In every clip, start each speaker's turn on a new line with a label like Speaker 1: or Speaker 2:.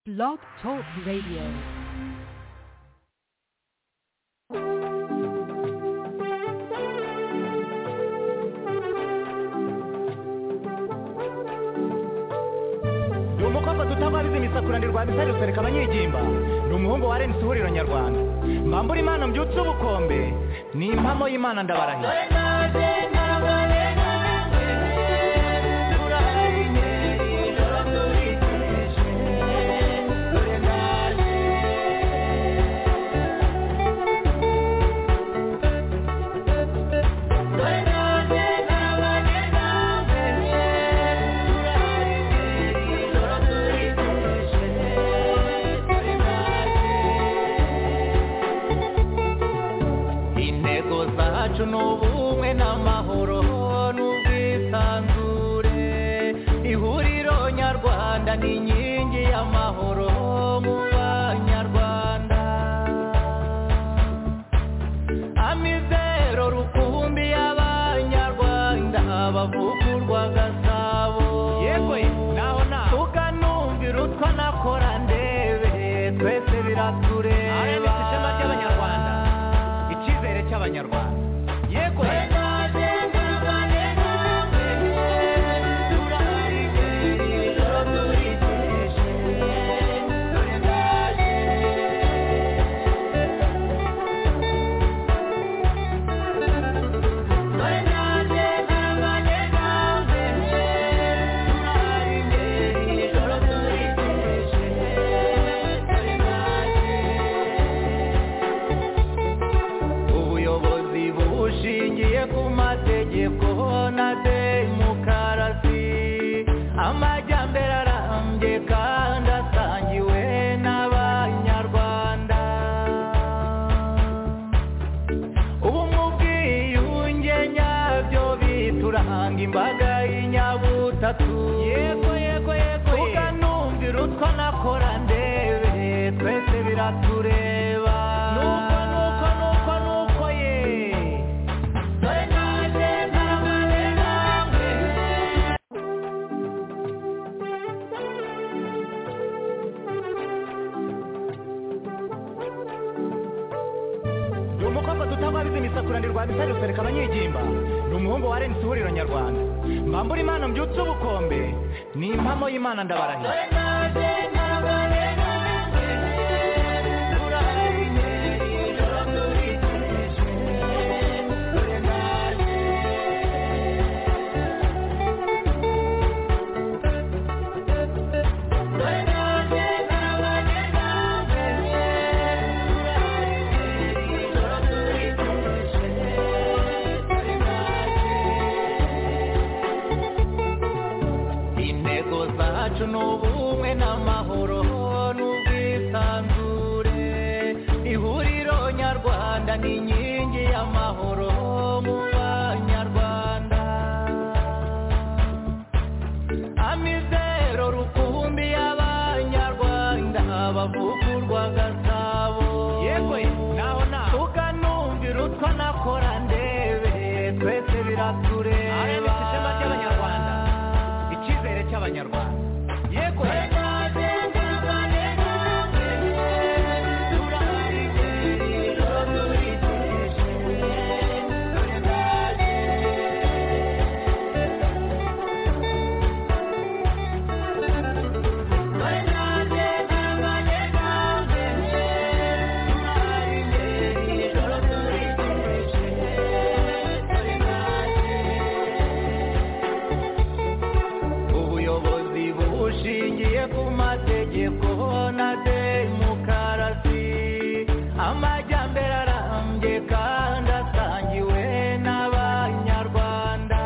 Speaker 1: Blog Talk Radio.
Speaker 2: ni umukobwa dutabariza imisakura rwa misari rusereka abanyegimba ni umuhungu wa renisi ihuriro nyarwanda mbambura imana mbyutse ubukombe ni impamo y'imana ndabarahira intego zacu ni ubumwe n'amahoro n'ubwisanzure ihuriro nyarwanda ni inkingi y'amahoro mu banyarwanda amizero rukumbi y'abanyarwanda bavugurwa gasabo yewe naho naho tukanumvira utwo nakora ndebe twese biratureba ishema ry'abanyarwanda icyizere cy'abanyarwanda yego ubuyobozi bushingiye ku mategeko na demokarasi amajyambere arambye kandi asangiwe n'abanyarwanda ubu mu bwiyunge nyabyo bituranga imbaga y'inyabutatu yego yego yego tukanumvira utwo nakora ndebe twese biratureba nuko nuko nuko nuko ye dore naje ntarabane namwe ni umukobwa dutabariza imisakura rwa misari rusereka abanyegimba ni umuhungu wa renisi ihuriro nyarwanda mbambura imana mbyutse ubukombe ni impamo y'imana ndabarahira intego zacu ni ubumwe n'amahoro n'ubwisanzure ihuriro nyarwanda ni inkingi y'amahoro mu banyarwanda amizero rukumbi y'abanyarwanda bavugurwa gasabo yewe naho naho tukanumvira utwo nakora ndebe twese biratureba ishema ry'abanyarwanda icyizere cy'abanyarwanda yego ubuyobozi bushingiye ku mategeko na demokarasi amajyambere arambye kandi asangiwe n'abanyarwanda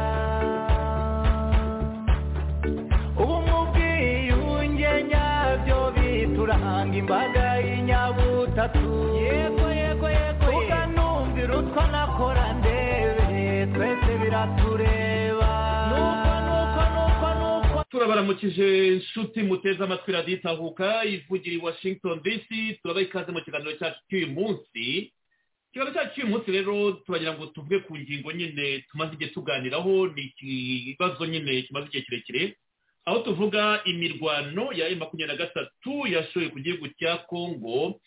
Speaker 2: ubu mu bwiyunge nyabyo bituranga imbaga y'inyabutatu yego yego yego tukanumvira utwo nakora ndebe twese biratureba nuko nuko nuko nuko
Speaker 3: turabaramukije inshuti muteze amatwi radiyo itahuka ivugira i washington dc turabaha ikaze mu kiganiro cyacu cy'uyu munsi ikiganiro cyacu cy'uyu munsi rero turagira ngo tuvuge ku ngingo nyine tumaze igihe tuganiraho ni ikibazo nyine kimaze igihe kirekire aho tuvuga imirwano ya emu makumyabiri na gatatu yashoye ku gihugu cya kongo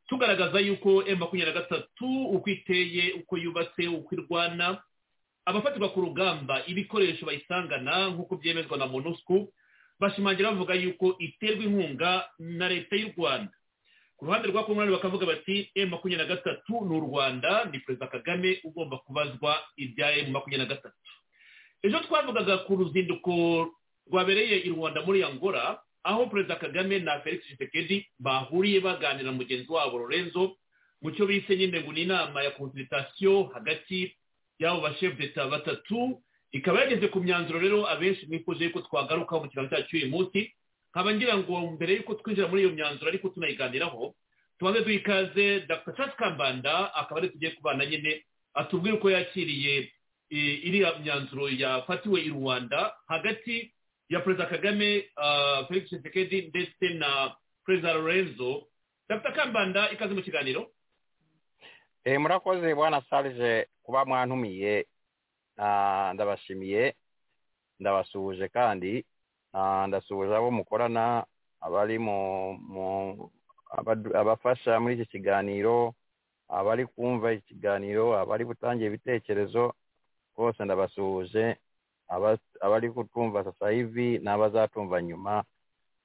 Speaker 3: tugaragaza yuko emu makumyabiri na gatatu uko iteye uko yubatse uko irwana abafatirwa ku rugamba ibikoresho bayisangana nk'uko byemezwa na monusco bashimangira bavuga yuko iterwa inkunga na leta y'u rwanda ku ruhande rwa kongo bakavuga bati emu makumyabiri na gatatu ni u rwanda ni perezida kagame ugomba kubazwa ibya emu makumyabiri na gatatu ejo twavugaga ku ruzinduko rwabereye i rwanda muri angola aho perezida kagame na felix Tshisekedi bahuriye baganira na mugenzi wabo lorenzo mu cyo bise nyine ngo ni inama ya konsiritasiyo hagati y'abo bashefu leta batatu ikaba yageze ku myanzuro rero abenshi mwifuje yuko twagarukaho mu kiganza cyacu uyu munsi nkaba ngira ngo mbere y'uko twinjira muri iyo myanzuro ariko tunayiganiraho tubanze duha ikaze dr charles kambanda akaba ari tugiye kubana nyine atubwire uko yakiriye eh, iriya myanzuro yafatiwe i rwanda hagati ya perezida kagame uh, felix tshisekedi ndetse na perezida lorenzo dr kambanda ikaze mu kiganiro
Speaker 4: Eh, murakoze bwana sarge kuba mwantumiye Ah, ndabashimiye ndabasuhuje kandi Ah, ndasuhuje abo mukorana abari mu mu- abadu- abafasha muri iki kiganiro abari kumva ikiganiro abari gutangira ibitekerezo bose ndabasuhuje Aba- abari kutwumva sasa hivi n'abazatumva nyuma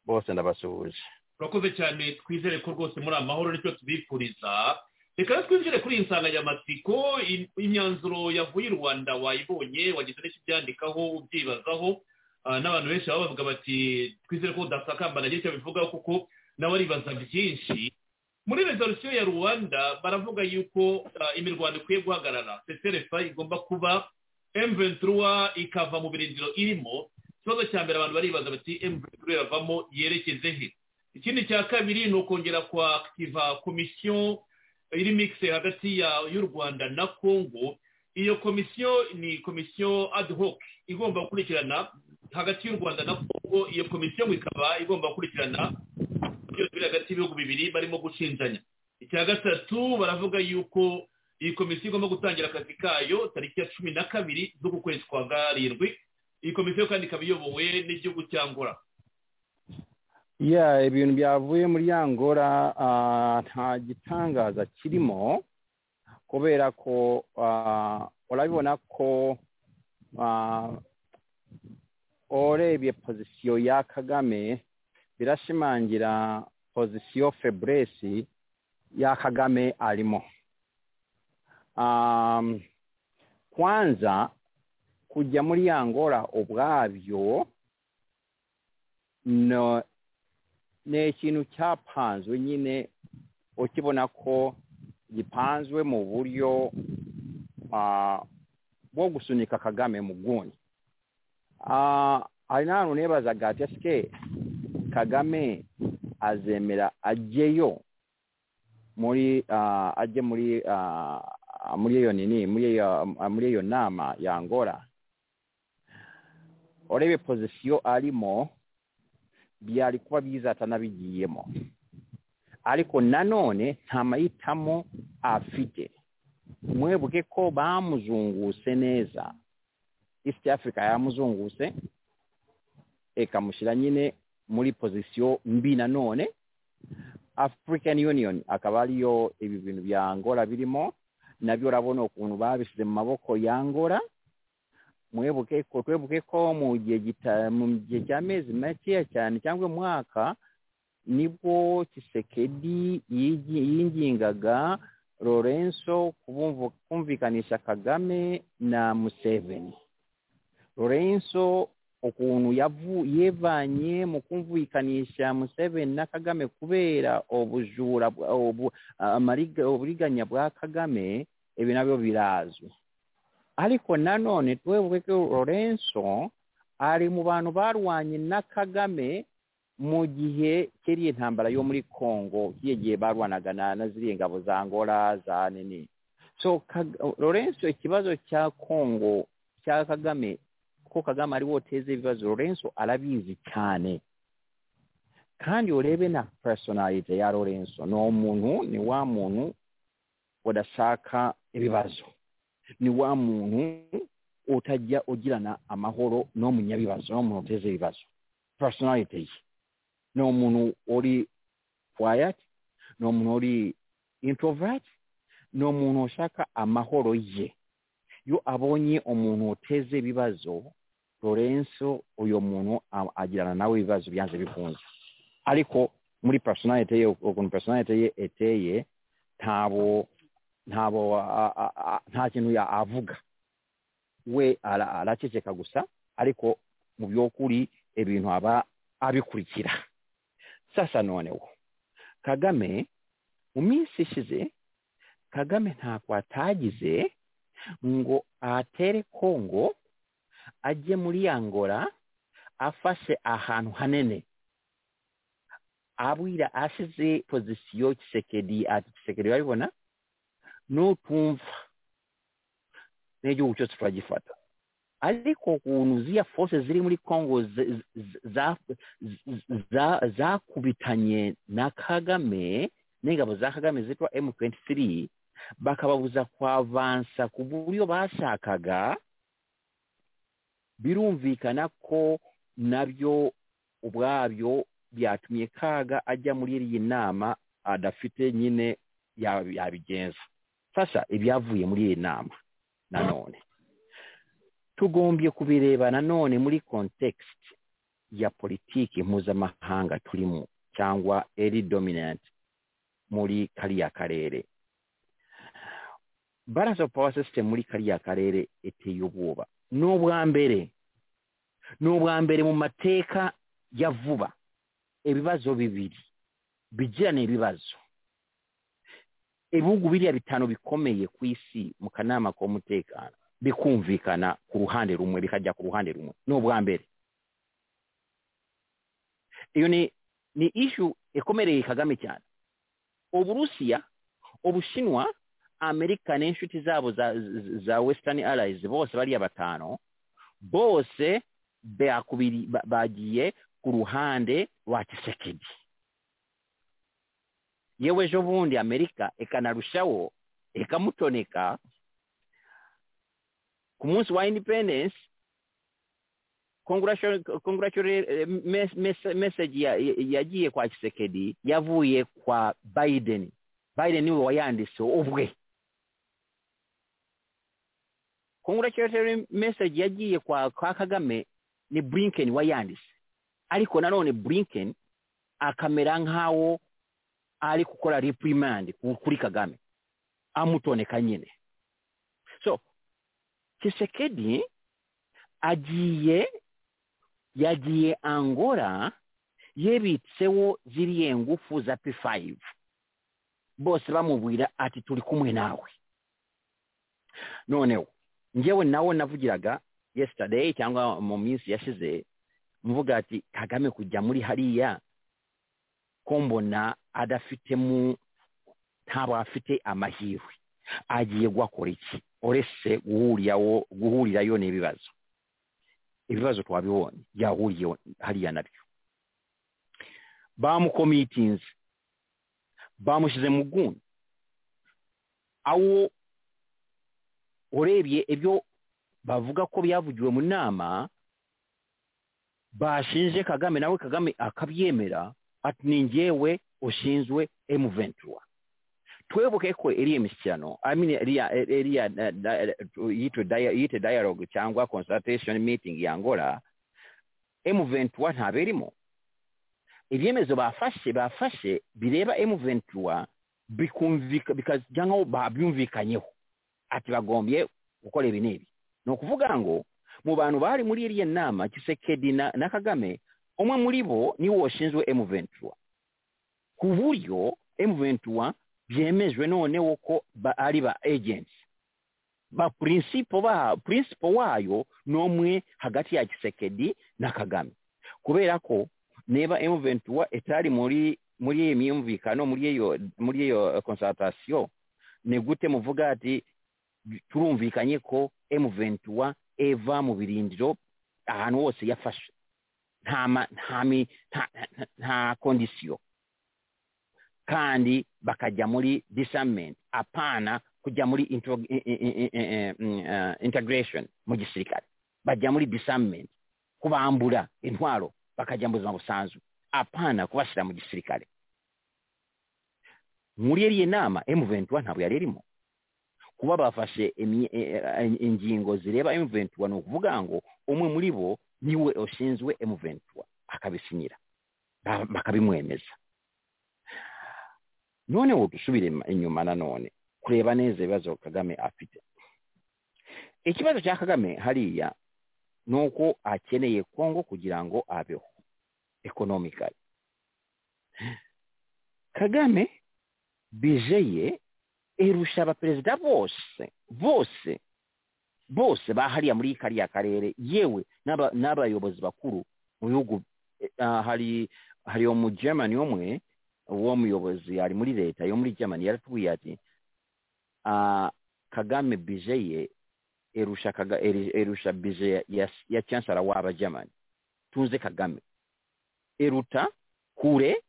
Speaker 4: bose ndabasuhuje
Speaker 3: urakoze cyane twizere ko rwose muri amahoro nicyo tubifuriza reka rero twinjire kuri iyi nsanganyamatsiko im- imyanzuro yavuye i rwanda wayibonye wagize n'icyo ubyandikaho ubyibazaho Ah, n'abantu benshi baba bavuga bati twizere ko udasakambana icyo bivugaho kuko nawe aribaza byinshi muri rezolusiyo ya rwanda baravuga yuko ah, imirwano ikwiye guhagarara seserefa igomba kuba emventura ikava mu birindiro irimo ikibazo cya mbere abantu baribaza bati emventura iravamo yerekeze he ikindi cya kabiri ni ukongera kwa akitiva komisiyo iri mikise hagati ya y'u rwanda na kongo iyo komisiyo ni komisiyo ad hoc igomba gukurikirana hagati y'u rwanda na kongo iyo komisiyo ngo ikaba igomba gukurikirana byose biri hagati y'ibihugu bibiri barimo gushinjanya icya gatatu baravuga yuko iyi komisiyo igomba gutangira akazi kayo tariki ya cumi na kabiri z'uku kwezi kwa karindwi iyi komisiyo kandi ikaba iyobowe n'igihugu cya ngora
Speaker 4: ya ibintu byavuye muri ya ngora ah, nta gitangaza kirimo kubera ko ah, urabibona ko ah, urebye pozisiyo ya kagame birashimangira pozisiyo feburesi ya kagame arimo Um, kwanza kujya muri ya ngora ubwabyo no ni ikintu cyapanzwe nyine ukibona ko gipanzwe mu buryo ah, bwo gusunika kagame mu bwuni Ah, hari n'ahantu nebazaga ati esike kagame azemera ajyeyo muri ah, ajye muri ah, muri iyo nini muri iyo muri iyo nama yangora urebe pozisiyo arimo byari kuba byiza atanabigiyemo ariko nanone nta mahitamo afite mwebuke ko bamuzunguse neza east africa yamuzunguse ikamushyira nyine muri pozisiyo mbi nanone african union akaba ariyo ibi bintu bya angola birimo nabyo urabona ukuntu babishyize mu maboko ya angola mwebuke ko twebuke ko mu gihe gita- mu gihe cy'amezi makeya cyane cyangwa umwaka nibwo kisekedi yingingaga lorenzo kubumvu- kumvikanisha kagame na museveni lorenzo ukuntu yavu- yevanye mu kumvikanisha museveni na kagame kubera ubujura bwa- ubu- amariga- uburiganya bwa kagame ibi nabyo birazwi ariko nanone twebuke ko lorenzo ari mu bantu barwanye na kagame mu gihe kiriya intambara yo muri congo kiriya gihe barwanaga na na ziriya ngabo za angola za nini so Kag- lorenzo ikibazo cya congo cya kagame kuko kagame ari woteze ibibazo lorenzo arabizi cyane kandi urebe na personalite ya lorenzo ni umuntu ni wa muntu udashaka ibibazo ni wa muntu utajya ugirana amahoro n'umunyabibazo n'umuntu uteza ibibazo personality n'omuntu oli quiet n'omuntu oli introvert n'omuntu oshaka amahoro ye yo abonye omuntu oteze ebibazo lorenso oyo muntu a- agirana nawe ibibazo byanze bikunze ariko muri personality ye ukuntu personality ye eteye ntabo ntabo a- a- a- nta kintu ya- avuga we ara- araceceka gusa ariko mu by'ukuri ebintu aba abikurikira sasa noneho kagame mu minsi ishize kagame ntako atagize ngo atere kongo ajye muri angola afashe ahantu hanene abwira ashize pozisiyo kisekedi ati kisekedi urabibona nutumva n'igihugu cyose turagifata ariko ukuntu ziriya force ziri muri congo z- z- za- z- za- zakubitanye na kagame n'ingabo za kagame zitwa m23 bakababuza kwavansa ku buryo bashakaga birumvikana ko nabyo ubwabyo byatumye kaga ajya muri iyi nama adafite nyine ya- yabigenza sasa ibyavuye muri iyi nama nanone tugombye kubireba nanone muri context ya politiki mpuzamahanga turimo cyangwa eri dominant muri kariya karere balance of power system muri kariya karere iteye ubwoba ni ubwa mbere ni ubwa mbere mu mateka ya vuba ibibazo bibiri bigirana ibibazo ibihugu biriya bitanu bikomeye ku isi mu kanama k'umutekano bikumvikana ku ruhande rumwe bikajya ku ruhande rumwe ni ubwa mbere iyo ni ni ishu ikomereye kagame cyane uburusiya ubushinwa amerika n'inshuti zabo za, za- za western allies bose bariya batanu bose bakubiri- ba- bagiye ku ruhande rwa kisekedi yewe ejo bundi amerika ikanarushaho ikamutoneka ku munsi wa independence congratulatory congratulatory, eh, mes- mes- message ya- ya- yagiye kwa kisekedi yavuye kwa biden biden niwe wayanditse ubwe congratulatory message yagiye kwa, kwa kagame ni blinken wayanditse ariko nanone blinken akamera nk'awo ari gukora reprimand ku- kuri kagame amutoneka nyine so Tshisekedi agiye yagiye Angola yebitseho ziriya ngufu za P5 bose bamubwira ati turi kumwe nawe noneho njyewe nawe navugiraga yesterday cyangwa mu minsi yashize mvuga ati kagame kujya muri hariya ko mbona adafitemo ntabwo afite amahirwe agiye guhakora iki uretse guhurirawo guhurirayo n'ibibazo ibibazo twabibonye yahuriye hariya nabyo bamukomitinze bamushyize mu gundi awo urebye ibyo bavuga ko byavugiwe mu nama bashinje kagame nawe kagame akabyemera ati ni njyewe ushinzwe emu ventura twebuke ko iriya imishyikirano I mean, iriya iriya na- na- yitwe dia- yite dialogue cyangwa consultation meeting ya angola m23 ntabera irimo ibyemezo bafashe bafashe bireba m23 bikumvika bikajya nkaho babyumvikanyeho ati bagombye gukora ibi n'ibi ni ukuvuga ngo mu bantu bari muri iriya nama kisekedi na, na kagame umwe muri bo niwe washinzwe m23 ku buryo m23 byemejwe noneho ko ba- ari ba agents ba principle ba principle wayo nomwe hagati ya Kisekedi na Kagame kubera ko neba M23 etari muri muri iyi myumvikano muri iyo muri iyo consultation ni gute muvuga ati turumvikanye ko M23 eva mu birindiro ahantu hose yafashe nta ma- nta mi- nta- nta- nta condition kandi bakajya muri disarmament apana kujya muri intro- i- i- i- i- i- mm, eh, integration mu gisirikare bajya muri disarmament kubambura intwaro bakajya mu buzima busanzwe apana kubashyira mu gisirikare muri iriya nama emuventura ntabwo yari irimo kuba bafashe imi- e- e- ingingo zireba emuventura ni ukuvuga ngo umwe muri bo niwe ushinzwe emuventura akabisinyira ba- bakabimwemeza none ubu dusubire ma- inyuma nanone kureba neza ibibazo kagame afite ikibazo cya kagame hariya ni uko akeneye kongo kugira ngo abeho ekonomikari kagame bije ye irusha abaperezida bose bose bose bahariya muri kariya karere yewe n'aba- n'abayobozi bakuru mu bihugu eh, ah, hari hari uwo mu germany umwe uwo muyobozi ari muri leta yo muri germany yaratubwiye ati ah, kagame bije ye erusha kaga, eri- erusha bije ya, ya, ya chancellor w'aba germany tuze kagame eruta kure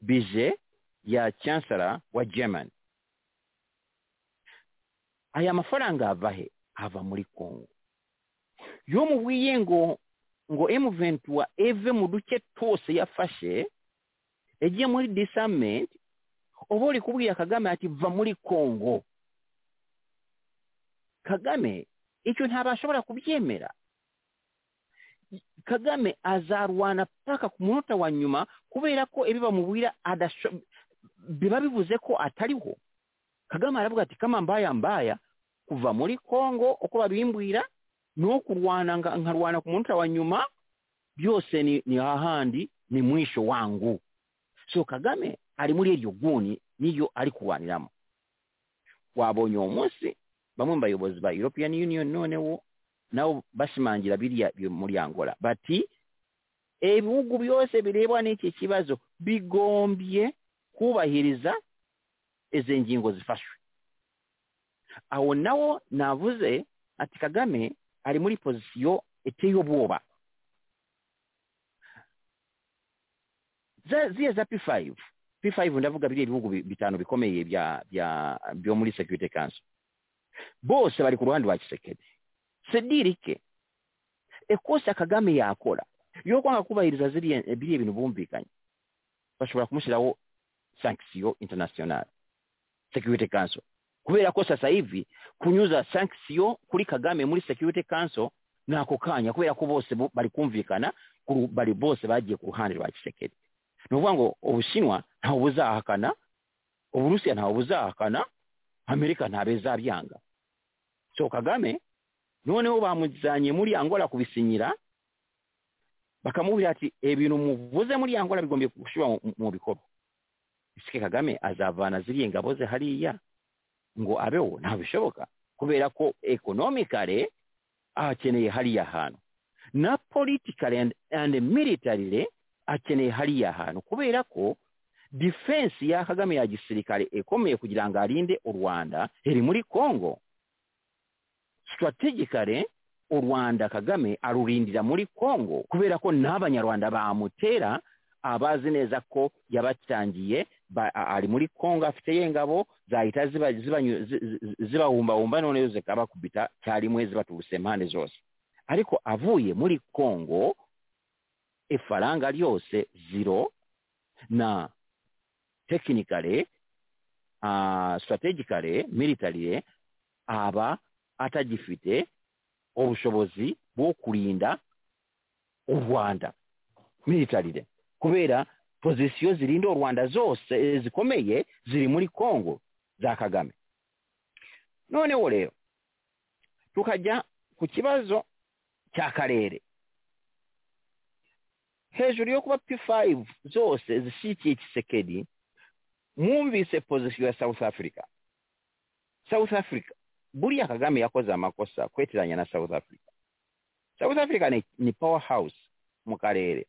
Speaker 4: bije ya chancellor wa germany aya mafaranga ava he ava muri congo yo mubwiye ngo ngo emuventura eve mu duce twose yafashe yagiye muri disarment uba uri kubwira kagame ati va muri congo kagame icyo ntabashobora kubyemera kagame azarwana paka ku munota wa nyuma kubera ko ibi bamubwira adasho- biba bivuze ko atariho kagame aravuga ati kama mbaya mbaya kuva muri kongo uko babimbwira no kurwana nga- nkarwana ku munota wa nyuma byose ni, ni hahandi ni mwisho wangu so kagame ari muri iryo guni niyo ari kurwaniramo wabonye uwo munsi bamwe mu bayobozi ba european union noneho nabo bashimangira biriya bi- muri angola bati ibihugu byose birebwa n'iki kibazo bigombye kubahiriza izi ngingo zifashwe aho nawo navuze ati kagame ari muri pozisiyo iteye ubwoba Za- ziriya za p5 p5 ndavuga biriya bihugu bi- bitanu bikomeye bya bya byo muri security council bose bari ku ruhande rwa kisekedi sedirike ekosa kagame yakora yo kwanga kubahiriza ziriya biriya bintu bumvikanye bashobora kumushyiraho sanction international security council kubera ko sasa hivi kunyuza sanction kuri kagame muri security council nako kanya kubera ko bose bo- bari kumvikana ku ru- bari bose bagiye ku ruhande rwa kisekedi ni ukuvuga ngo ubushinwa ntawe buzahakana uburusiya ntawe buzahakana amerika ntabezabyanga so kagame noneho bamuzanye muri angola kubisinyira bakamubwira ati ibintu muvuze muri angola bigombye gushyirwa mu- mu bikorwa isike kagame azavana ziriya ngabo ze hariya ngo abeho ntabwo bishoboka kubera ko ekonomikare akeneye hariya hantu na politikare and, and militarire akeneye hariya hantu kubera ko defense ya kagame ya gisirikare ikomeye kugira ngo arinde u rwanda iri muri congo strategically u rwanda kagame arurindira muri congo kubera ko n'abanyarwanda bamutera abazi neza ko yabatangiye ba- a- ari muri congo afite ye ngabo zahita ziba- zibanyu- zi- zi- zibahumbahumba noneho zikabakubita cyarimwe zibaturutse impande zose ariko avuye muri congo ifaranga ryose zero na tekinikare uh, strategically military aba atagifite ubushobozi bwo kurinda u rwanda militarire kubera pozisiyo zirinda u rwanda zose eh, zikomeye ziri muri congo za kagame noneho rero tukajya ku kibazo cy'akarere hejuru yo kuba p5 zose zishyigikiye kisekedi mwumvise pozisiyo ya south africa south africa buriya kagame yakoze amakosa kwetiranya na south africa south africa ni, ni power house mu karere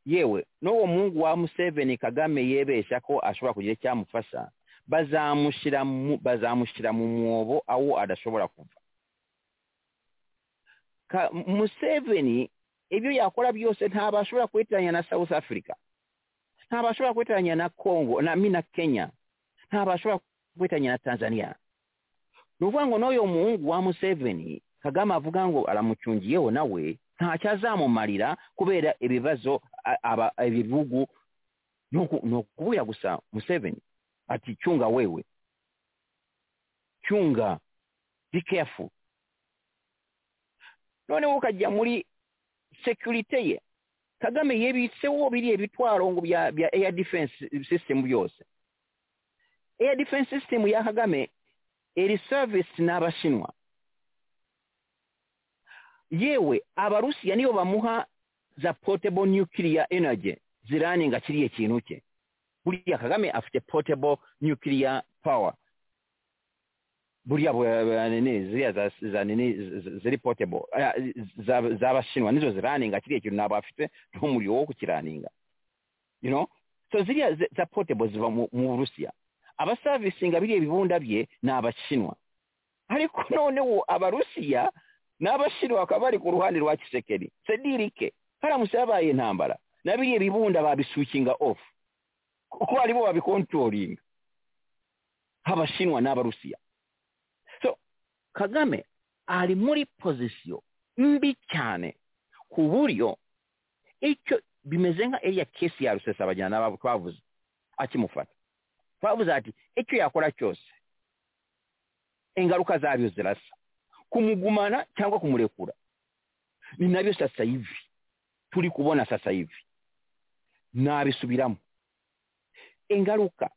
Speaker 4: yewe n'uwo mungu wa museveni kagame yebesha ko ashobora kugira icyamufasha bazamushyira mu bazamushyira mu mwobo aho adashobora kuva Ka- museveni ibyo yakora byose ntabwo ashobora kwitiranya na south africa ntabwo ashobora kwitiranya na congo na mina kenya ntabwo ashobora kwitiranya na tanzania ni ukuvuga ngo n'uyu muhungu wa museveni kagame avuga ngo aramucungiyeho nawe ntacyazamumarira kubera ibibazo a- aba- ibivugu n'oku- n'okubuya gusa museveni ati chunga wewe chunga be careful noneho ukajya muri security ye kagame yebiseho biriya bitwaro ngo bya bya air defense system byose air defense system ya kagame iri service n'abashinwa yewe abarusiya niyo bamuha za potable nuclear energy ziraninga kiriya kintu cye buriya kagame afite potable nuclear power buriya bu- bu- nini, ziriya za za nini z- ziri potable eh, za- z'abashinwa nizo ziraninga kiriya kintu ntabwo afite n'umuriro wo kukiraninga you know so ziriya ze- za potable ziva mu mu burusiya abasavisinga biriya bibunda bye ni abashinwa ariko noneho abarusiya n'abashinwa bakaba bari ku ruhande rwa kisekeri sedirike haramutse habaye intambara na biriya bibunda babisukinga off kuko aribo babikontrolinga abashinwa n'abarusiya so kagame ari muri pozisiyo mbi cyane ku buryo icyo bimeze nka eriya kesi ya rusesa bajyana n'abo twavuze akimufata twavuze ati icyo yakora cyose ingaruka zabyo zirasa kumugumana cyangwa kumurekura ni nabyo sasa hivi turi kubona sasa hivi nabisubiramo ingaruka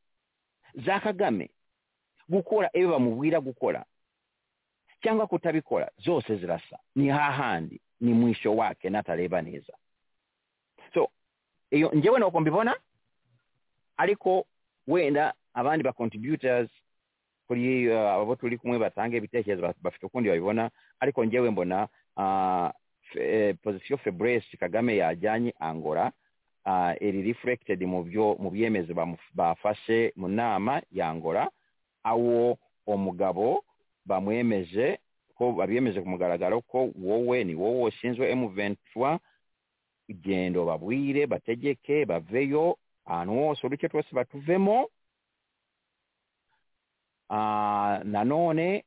Speaker 4: za kagame gukora ibyo bamubwira gukora cyangwa kutabikora zose zirasa ni hahandi ni mwisho wake natareba neza so iyo njyewe nuko mbibona ariko wenda abandi ba contributors kuri eh, abo turi kumwe batanga ibitekerezo ba- bafite ukundi babibona ariko njyewe mbona ah, fe- eh, position febres kagame yajyanye angora ah, iri reflected mu byo mu byemezo bamu- bafashe mu nama ya angora awo umugabo bamwemeje ko babyemeje ku mugaragaro ko wowe ni wowe washinzwe m23 gendo babwire bategeke baveyo ahantu hose uduce twose batuvemo Ah, nanone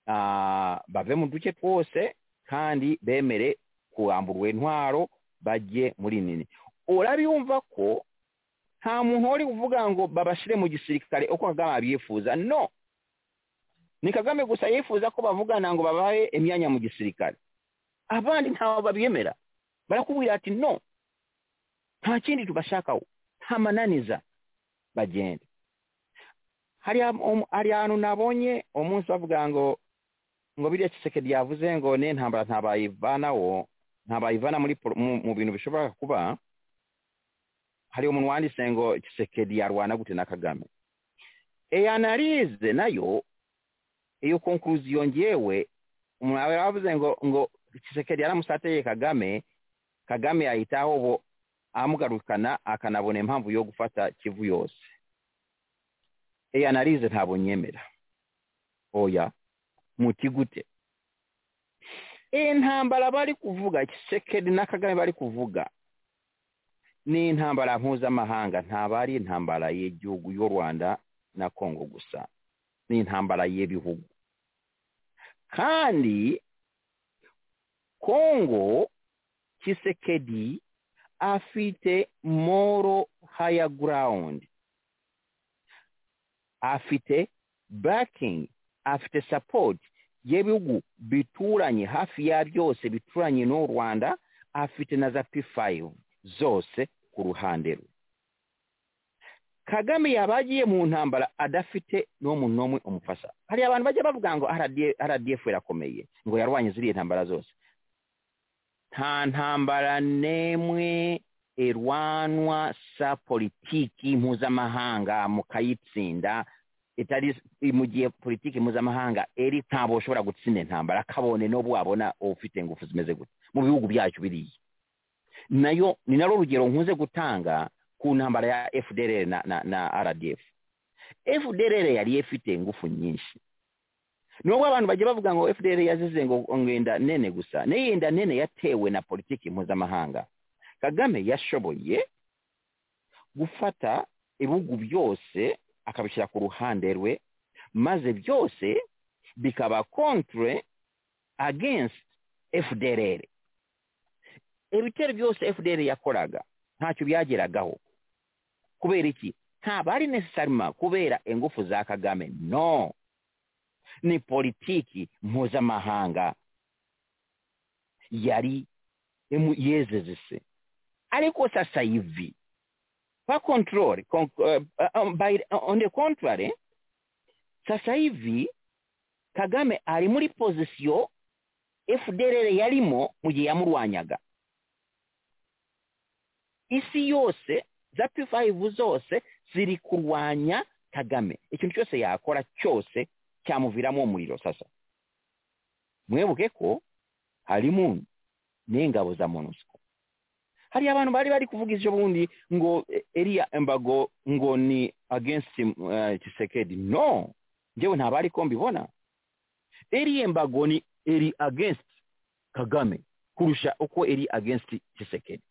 Speaker 4: ah, bave mu duce twose kandi bemere kurambura intwaro bajye muri nini urabiyumva ko nta muntu wari uvuga ngo babashyire mu gisirikare uko kagame abyifuza no ni kagame gusa yifuza ko bavugana ngo babahe imyanya mu gisirikare abandi ntawe babyemera barakubwira ati no nta kindi tubashakaho nta mananiza bagende hariya um- hari ahantu nabonye umunsi bavuga ngo ngo biriya kisekedi yavuze ngo ne ntambara ntabayivanawo ntabayivana muri polo- mu, mu bintu bishobora kuba hari umuntu wanditse ngo kisekedi yarwana gute na kagame iyi analize nayo iyo konkluziyo ngewe umuntu aba yaravuze ngo ngo kisekedi yaramusateye kagame kagame yahitaho bo amugarukana akanabona impamvu yo gufata kivu yose iyi analize ntabwo nyemera oya muti gute iyi ntambara bari kuvuga kisekedi na kagame bari kuvuga ni intambara mpuzamahanga ntabwo ari intambara y'igihugu y'u rwanda na kongo gusa ni intambara y'ibihugu kandi kongo kisekedi afite moro haya ground afite backing afite support y'ibihugu bituranye hafi ya byose bituranye n'u rwanda afite na za p5 zose ku ruhande rwe kagame yaba agiye mu ntambara adafite n'umuntu n'umwe umufasha hari abantu bajya bavuga ngo RDF rdf irakomeye ngo yarwanye ziriya ntambara zose nta ntambara n'imwe irwanwa sa politiki mpuzamahanga mukayitsinda itari mu gihe politiki mpuzamahanga eri ntabwo ushobora gutsinda intambara kabone n'ubu wabona ufite ingufu zimeze gute mu bihugu byacu biriya nayo ni narwo rugero nkunze gutanga ku ntambara ya fdr na, na, na rdf fdr yari ifite ingufu nyinshi nubwo abantu bajya bavuga ngo fdr yazize ngo ngo yenda nene gusa nayo yenda nene yatewe na politiki mpuzamahanga kagame yashoboye gufata ibihugu byose akabishyira ku ruhande rwe maze byose bikaba contre against fdr ebitero byose fdr yakolaga ntacyo byageragaho kubera iki ntabwo ari necessarima kubera engufu za kagame no ni politiki mpuzamahanga yari emu- yezezese ariko sasa hivi kwa control con, uh, um, by, on the contrary sasa hivi kagame ari muri pozisiyo fdrr yarimo mu gihe yamurwanyaga isi yose za p5 zose ziri kurwanya kagame ikintu cyose yakora cyose cyamuviramo umuriro sasa mwibuke ko harimo n'ingabo za monusco hari abantu bari bari kuvuga ivyo bundi ngo eh, eriya embago ngo ni against uh, chisekedi no njyewe ntabwo ariko mbibona eriya embago ni eri against kagame kurusha uko eri against chisekedi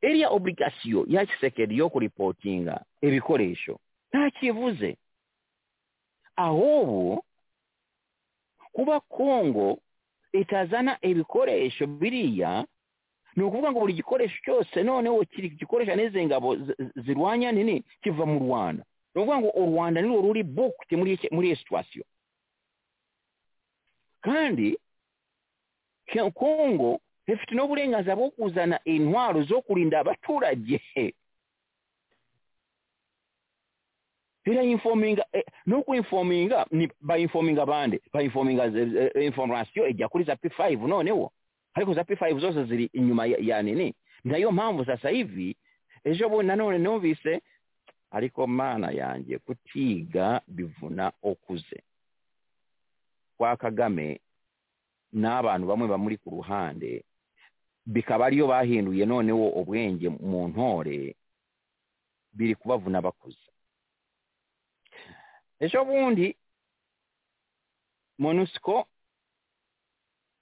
Speaker 4: eriya obligasiyo ya chisekedi yo kuripotinga ibikoresho ntakivuze ahubwo kuba kongo itazana ibikoresho biriya ni ukuvuga ngo buri gikoresho cyose noneho kiri gikoresha n'izi ngabo zi- zi- zirwanya nini kiva mu rwanda ni ukuvuga ngo u rwanda nirwo ruri bukti muri iki- muri iyo situwasiyo kandi Ke- kongo ifite n'uburenganzira bwo kuzana intwaro zo kurinda abaturage irayinfominga eh, no kuinfominga ni bayinfominga bande bayinfominga ze- eh, information ijya kuri za p5 noneho ariko za p5 zose ziri inyuma ya, ya nini nayo mpamvu sasa hivi ejo bundi nanone numvise ariko mana yanjye kutiga bivuna okuze kwa kagame n'abantu bamwe bamuri ku ruhande bikaba ariyo bahinduye noneho ubwenge mu ntore biri kubavuna bakuze ejo bundi monusco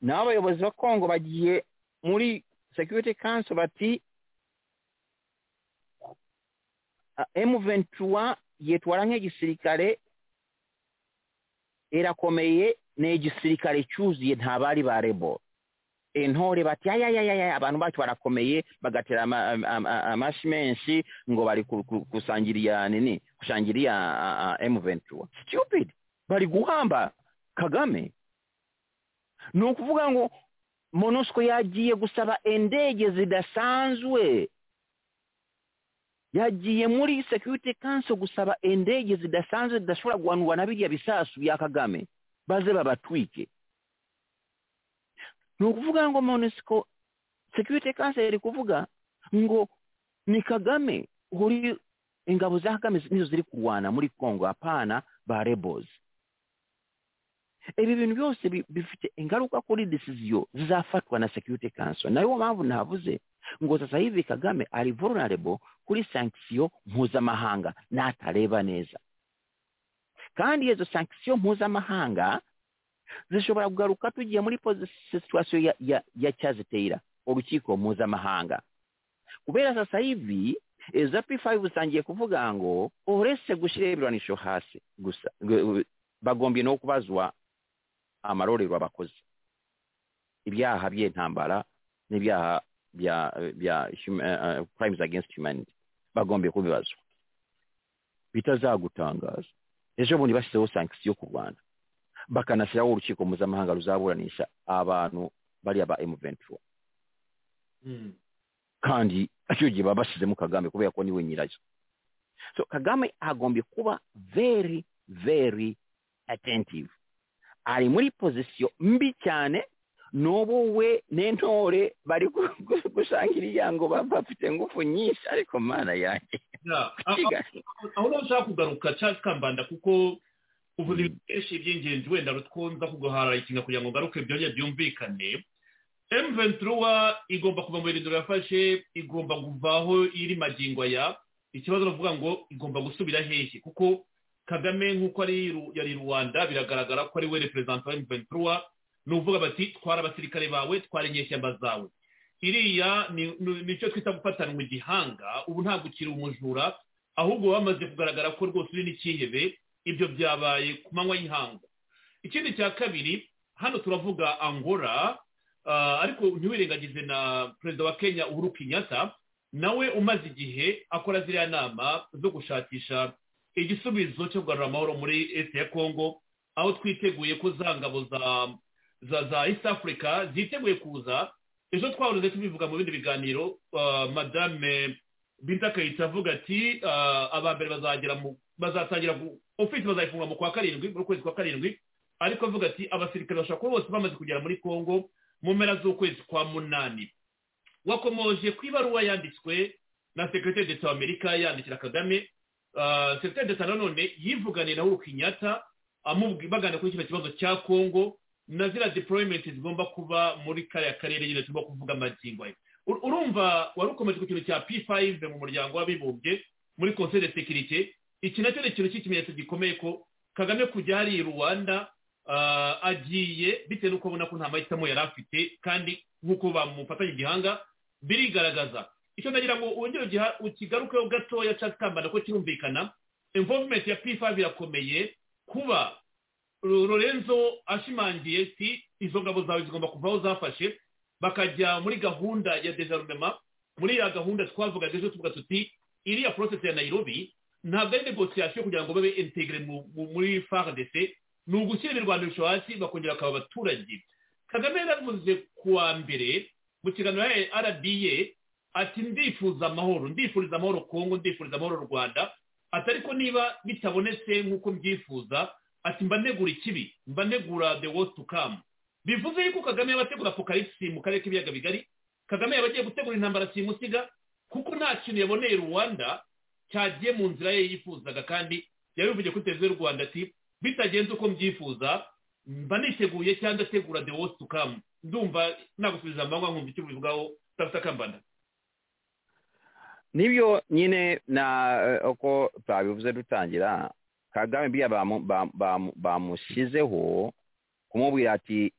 Speaker 4: n'abayobozi ba kongo bagiye muri security council bati m23 yitwara nk'igisirikare irakomeye ni igisirikare cyuzuye nta bari ba rebo intore bati ayayayaya abantu bacu barakomeye bagatera ama- am- am- am- amashi menshi ngo bari ku- ku- kusangiriya nini kusangiriya m23 stupid bari guhamba kagame ni ukuvuga ngo monusco yagiye gusaba indege zidasanzwe yagiye muri security council gusaba indege zidasanzwe zidashobora guhanurwa na biriya bisasu bya kagame baze babatwike ni ukuvuga ngo monusco security council iri kuvuga ngo ni kagame uri ingabo za kagame nizo ziri kurwana muri congo hapana ba rebels ibi bintu byose bi- bifite ingaruka kuri decision zizafatwa na security council nayo mpamvu navuze ngo sasa hivi kagame ari vulnerable kuri sanction mpuzamahanga n'atareba neza kandi izo sanction mpuzamahanga zishobora kugaruka tugiye muri posi- situation ya, ya, ya Charles Taylor urukiko mpuzamahanga kubera sasa hivi eh, za P5 usangiye kuvuga ngo uretse gushyira ibirwanisho hasi gusa gu- gu- bagombye no kubazwa amarorerwa bakoze ibyaha by'intambara n'ibyaha bya bya hum- eh, eh, crimes against humanity bagombye kubibazwa bitazagutangaza ejo bundi bashyizeho sanction ku Rwanda bakanashyiraho urukiko mpuzamahanga ruzaburanisha abantu bariya ba M23
Speaker 3: Mm.
Speaker 4: kandi icyo gihe baba bashyizemo kagame kubera ko niwe nyirayo so kagame agombye kuba very very attentive ari muri pozisiyo mbi cyane n'ubu we n'intore bari gu- gu- gushangiriya ngo ba- bafite ingufu nyinshi ariko mana yanjye
Speaker 3: Yeah. Ah, ah,
Speaker 4: kiga
Speaker 3: aho rero nshaka kugaruka Charles Kambanda kuko uvuze ibintu byinshi by'ingenzi wenda rutwumva kuguhara ikinga kugira ngo ngaruke byongere byumvikane M23 igomba kuva mu birindiro yafashe igomba kuvaho iri magingo aya ikibazo bavuga ngo igomba gusubira hehe kuko kagame nk'uko ari ru- yari rwanda biragaragara ko ari we reperezanta wa M23 ni uvuga bati twara abasirikare bawe twara inyeshyamba zawe iriya ni- ni- nicyo twita gufatanwa igihanga ubu ntabwo ukiri umujura ahubwo bamaze kugaragara ko rwose uri n'ikihebe ibyo byabaye ku manywa y'ihangu ikindi cya kabiri hano turavuga angola Ah, ariko ntiwirengagize na perezida wa kenya uhuru kenyatta nawe umaze igihe akora ziriya nama zo gushakisha igisubizo cyo kugarura amahoro muri esi ya kongo aho twiteguye ko za ngabo za za za east africa ziteguye kuza ejo twahoze tubivuga mu bindi biganiro ah, madame binta kayitsi avuga ati ah, aba mbere bazagera mu bazatangira gu- ofisi bazayifungura mu kwa karindwi mu kwezi kwa karindwi ariko avuga ati abasirikare bashobora kuba bose bamaze kugera muri kongo mu mpera z'ukwezi kwa munani wakomoje ku ibaruwa yanditswe na sekreteri d'etat w'amerika yandikira kagame Ah, sekreteri d'etat nanone yivuganiye na uhuru kenyatta amubwi- baganira kuri kino kibazo cya kongo na ziriya deployment zigomba kuba muri kariya karere nyine tugomba kuvuga amagingo ayo Ur- urumva wari ukomeje ku kintu cya p5 mu muryango w'abibumbye muri conseil de sécurité iki nacyo ni ikintu cy'ikimenyetso gikomeye ko kagame kujya hariya i rwanda ah, agiye bitewe n'uko abona ko nta mahitamo yari afite kandi nk'uko bamufatanye igihanga birigaragaza icyo ndagira ngo wongere ugiha- ukigarukeho gatoya cyangwa ikambana ko kirumvikana involvement ya p5 irakomeye kuba Ro- lorenzo ashimangiye si izo ngabo zawe zigomba kuvaho zafashe bakajya muri gahunda ya desarmement muri ya gahunda twavugaga ejo tuvuga tuti iriya process ya nairobi ntabwo ari negociation kugira ngo babe integre mu- mu- muri fardc ni ugushyira imirwanisho hasi bakongera bakaba abaturage kagame yaravuze ku wa mbere mu kiganiro ya rba ati ndifuza amahoro ndifuriza amahoro kongo ndifuriza amahoro rwanda ati ariko niba bitabonetse nk'uko mbyifuza ati mbanegura ikibi mbanegura the worst to come bivuze yuko kagame yaba ategura apokalipsi mu karere k'ibiyaga bigari kagame yaba agiye gutegura intambara simusiga kuko nta kintu yaboneye rwanda cyagiye mu nzira ye yifuzaga kandi yabivugiye kuri televiziyo y'u rwanda ati bitagenze uko mbyifuza mba niteguye cyangwa ndategura the worst to come ndumva nagusubiza amanywa nkumva icyo ubivugaho utafite akambanda
Speaker 4: nibyo nyine na eh, uko twabivuze dutangira kagame biriya bamu- bam- bam- bamushyizeho kumubwira ati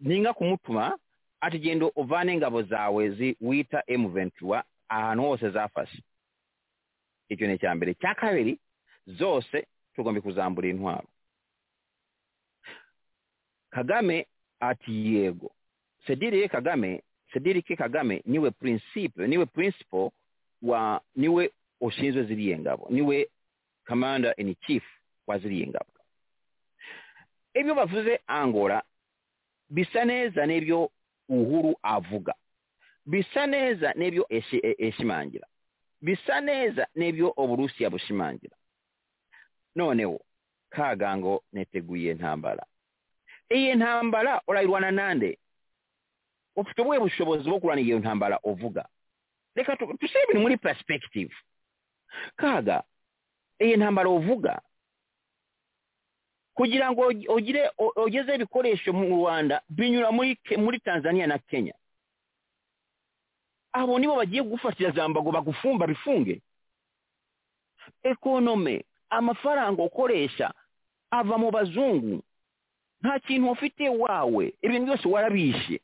Speaker 4: ninga kumutuma ati genda uvane ingabo zawe zi- wita emu ventura ahantu hose zafashe icyo ni icya mbere icya kabiri zose tugomba kuzambura intwaro kagame ati yego sedirike kagame sedirike kagame niwe prinsipe niwe principle wa niwe ushinzwe ziriya ngabo niwe commander in chief wa ziriya ngabo ibyo bavuze angola bisa neza n'ibyo uhuru avuga bisa neza n'ibyo eshi- e- eshimangira bisa neza n'ibyo uburusiya bushimangira noneho kagango neteguye intambara iyi ntambara urayirwana nande ufite ubuhe bushobozi bwo kurwana iyo ntambara uvuga reka tu- tushyire ibintu muri perspective kaga iyi ntambara uvuga kugira ngo ugi- ugire u- ugeze ibikoresho mu rwanda binyura muri Ke- muri tanzania na kenya abo nibo bagiye gufatira za mbago bagufumba bifunge ekonome amafaranga ukoresha ava mu bazungu nta kintu ufite wawe ibintu byose warabishe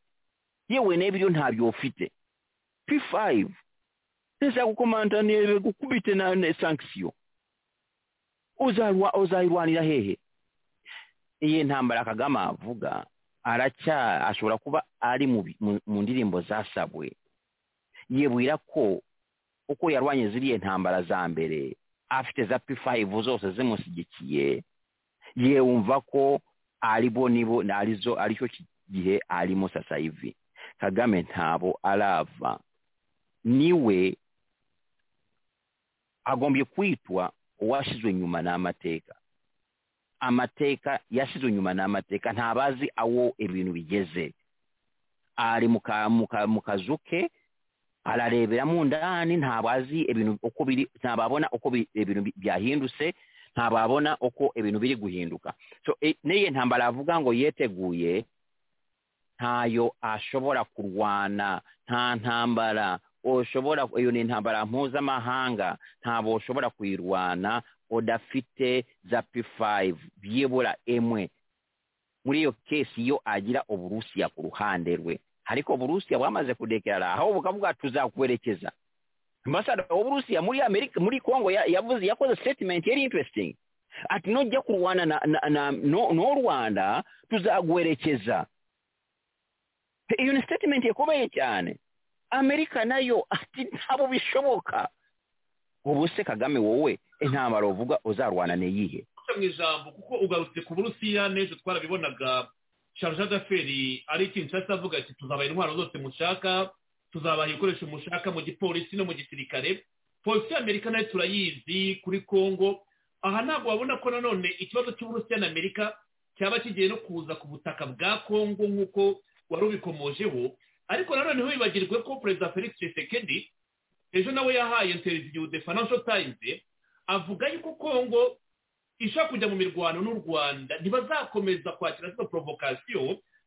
Speaker 4: yewe n'ibyo ntabyo ufite p5 sasa kukomanda ni gukubite na ne sanction uzarwa uzayirwanira hehe iyi ntambara kagame avuga aracya ashobora kuba ari mu, bi- mu, mu ndirimbo zasabwe yibwira ko uko yarwanye ziriya ntambara za mbere afite za p5 zose zimushyigikiye yewumva ko aribo nibo na arizo aricyo ki- gihe arimo sasa hivi kagame ntabo arava niwe agombye kwitwa uwashyizwe nyuma n'amateka amateka yashyizwe nyuma n'amateka ntabazi awo ibintu bigeze ari mu ka- mu ka- mu kazu ke arareberamo ndani ntabazi ibintu uko biri ntababona uko bi- ibintu bi- byahindutse ntababona uko ibintu biri guhinduka so e- n'iyi ntambara avuga ngo yeteguye ntayo ashobora kurwana nta ntambara ushobora iyo ni intambara mpuzamahanga ntabwo ushobora kuyirwana udafite za p5 byibura emwe muri iyo kesi yo agira uburusiya ku ruhande rwe ariko uburusiya bwamaze kudekerara aho bukavuga tuzakwerekeza ambasada w'uburusiya muri amerika muri kongo ya- yavuze yakoze statement yari interesting ati nujya kurwana na, na, na, no, no rwanda tuzaguherekeza iyo ni sitatimenti ikomeye cyane amerika nayo ati ntabwo bishoboka ubu se kagame wowe intambara uvuga uzarwana n'iyihe
Speaker 3: guca mu ijambo kuko ugarutse ku burusiya n'ejo twarabibonaga sharja d'aferi ari ikintu nshyashya avuga ati tuzabaha intwaro zose mushaka tuzabaha ibikoresho mushaka mu gipolisi no mu gisirikare polisi y'amerika nayo turayizi kuri congo aha ntabwo wabona ko nanone ikibazo cy'uburusiya na amerika cyaba kigiye no kuza ku butaka bwa congo nk'uko wari ubikomojeho ariko nanone wibagirwe ko perezida felix tshisekedi ejo nawe yahaye interiviyu de financial times avuga yuko kongo ishobora kujya mu mirwano n'u rwanda ntibazakomeza kwakira zino porovokasiyo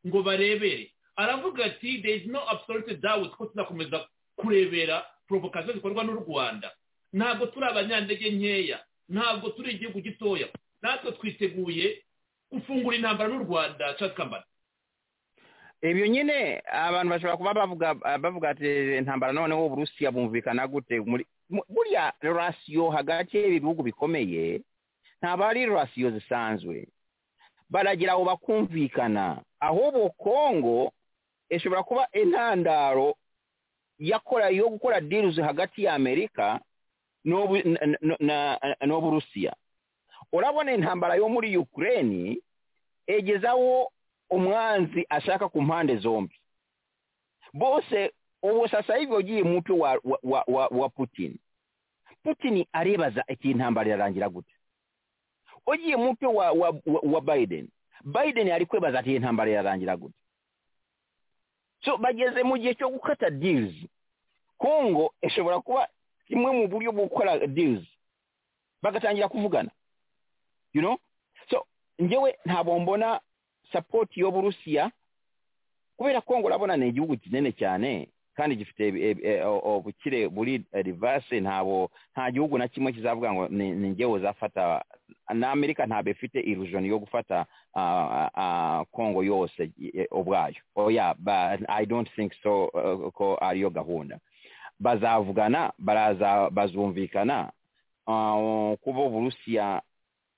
Speaker 3: ngo barebere aravuga ati there is no absolute doubt ko tuzakomeza kurebera porovokasiyo zikorwa n'u rwanda ntabwo turi abanyantege nkeya ntabwo turi igihugu gitoya natwe twiteguye gufungura intambara n'u rwanda cadi kambara
Speaker 4: ibyo nyine abantu bashobora kuba bavuga bavuga ati intambara noneho uburusiya bumvikana gute muri mu- buriya rasiyo hagati y'ibihugu bikomeye ntabwo ari rasiyo zisanzwe baragira aho bakumvikana ahubwo kongo ishobora kuba intandaro yakora yo gukora dirizi hagati ya amerika n'ubu- na- na- na- n'uburusiya urabona intambara yo muri ukraine egezaho umwanzi ashaka ku mpande zombi bose ubu sasa hivyo ugiye mtu wa, wa, wa, wa, wa putin putin aribaza iti intambara irarangira gute ugiye mtu wa, wa, wa, wa biden biden ari kwibaza ati intambara irarangira gute so bageze mu gihe cyo gukata deals kongo ishobora kuba kimwe mu buryo bwo gukora deals bagatangira kuvugana you know so njyewe ntabwo mbona sapoti y'uburusiya kubera ko ngo urabona ni igihugu kinini cyane kandi gifite eh, eh, eh, ubukire buri rivase ntabo nta gihugu na kimwe kizavuga ngo ni ni njye uzafata na amerika ntabwo ifite illusion yo gufata ah, ah, ah, congo yose eh, ubwayo oya but i don't think so eh, ko ariyo gahunda bazavugana baraza bazumvikana ah, kuba uburusiya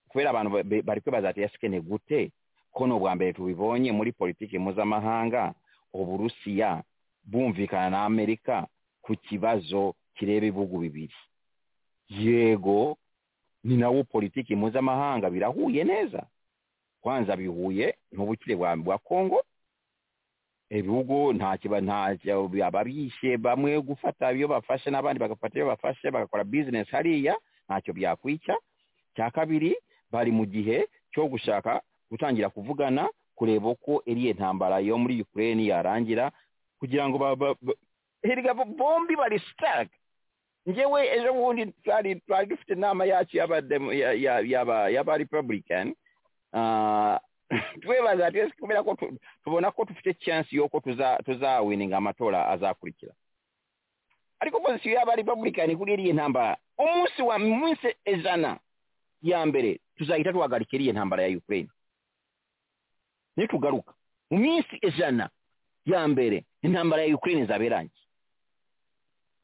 Speaker 4: kubera abantu ba- ba- bari kwibaza ati ese ni gute ko ni ubwa mbere tubibonye muri politiki mpuzamahanga uburusiya bumvikana na amerika ku kibazo kireba ibihugu bibiri yego ni nawo politiki mpuzamahanga birahuye neza kwanza bihuye n'ubukire bwa bwa kongo ibihugu nta kiba nta ababyishe bamwe gufata iyo bafashe n'abandi bagafata iyo bafashe bagakora bizinesi hariya ntacyo byakwica cya kabiri bari mu gihe cyo gushaka gutangira kuvugana kureba uko iriya ntambara yo muri ukraine yarangira kugira ngo ba- ba- ba- hirya bo- bombi bari stark ngewe ejo bundi twari twari dufite inama yacu y'aba demo- ya- ya- y'aba- y'aba republican Ah, twebaza ati ese kubera ko tu- tubona ko dufite chance y'uko tuza- tuzawininga amatora azakurikira ariko pozisiyo y'aba republican kuri iriya ntambara umunsi wa munsi ijana ya mbere tuzahita tuhagarika iriya ntambara ya ukraine nitugaruka mu minsi ijana ya mbere intambara ya ukraine izaba irangiye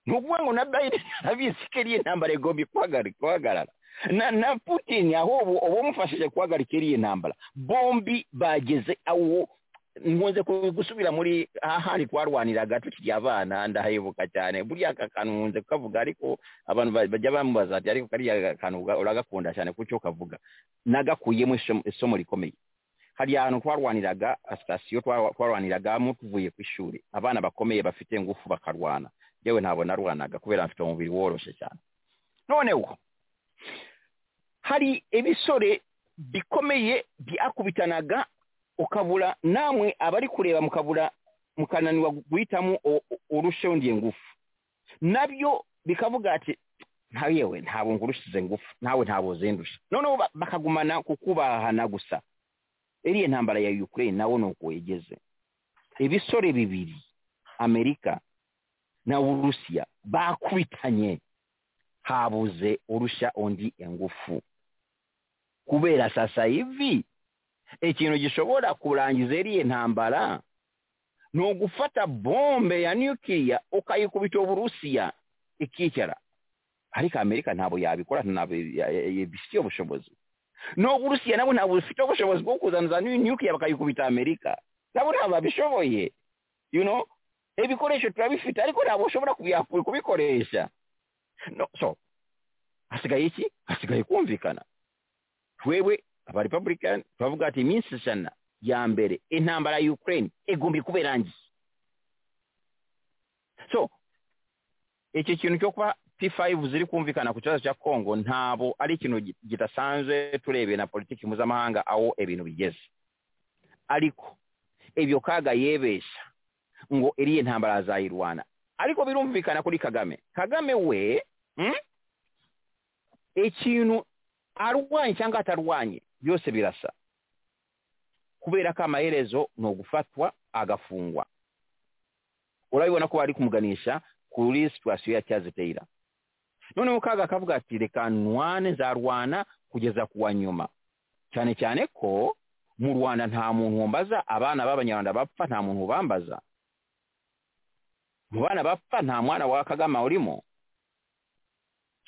Speaker 4: ni ukuvuga ngo na biden arabizi ko iriya ntambara igomba guhagarika- guhagarara na na putin ahubwo abamufashije guhagarika iriya ntambara bombi bageze aho nkunze ku- gusubira muri ahandi twarwaniraga tukiri abana ndahebuka cyane buriya aka kantu nkunze kukavuga ariko abantu ba- bajya bamubaza ati ariko kariya kantu uga- uragakunda cyane kucyo kavuga nagakuyemo isomo- isomo rikomeye hari ahantu twarwaniraga sitasiyo twarwaniragamo tuvuye ku ishuri abana bakomeye bafite ingufu bakarwana yewe ntabwo narwanaga kubera mfite umubiri woroshye cyane noneho hari ibisore bikomeye byakubitanaga ukabura namwe abari kureba mukabura mukananirwa guhitamo u- u- urusha undi ingufu nabyo bikavuga ati ntawe yewe ntabwo ngurushize ngufu nawe ntabwo uzindusha noneho ba- bakagumana kukubahana gusa iriya ntambara ya ukraine nawo ni uko yegeze ibisore bibiri amerika na urusiya bakubitanye habuze urusha undi ingufu kubera sasa hivi ikintu gishobora kurangiza iriya ntambara ni ugufata bombe ya nukiliya ukayikubita uburusiya ikicara ariko amerika ntabwo yabikora ntabwo bifitiye ubushobozi n'uburusiya nabo ntabwo bufite ubushobozi bwo kuzana za nu- nukiliya bakayikubita amerika nabo ntabwo babishoboye you know ebikoresho turabifite ariko ntabwo ushobora kubiya- kubikoresha no so hasigaye iki hasigaye kumvikana twebwe aba republican turavuga ati iminsi ijana ya mbere intambara ya ukraine igomba kuba irangiye so iki kintu cyo kuba p5 ziri kumvikana ku kibazo cya congo ntabwo ari ikintu gi- kidasanzwe turebeye na politiki mpuzamahanga aho ibintu bigeze ariko ibyo kaga yebesha ngo iriye ntambara azayirwana ariko birumvikana kuri kagame kagame we mm? ikintu arwanye cyangwa atarwanye byose birasa kubera ko amaherezo ni ugufatwa agafungwa urabibona ko bari kumuganisha kuri situwasiyo ya cyaziteyira noneho kaga akavuga ati reka nwane nzarwana kugeza ku wa nyuma cyane cyane ko mu rwanda nta muntu wambaza abana b'abanyarwanda bapfa nta muntu ubambaza mu bana bapfa nta mwana wa kagame urimo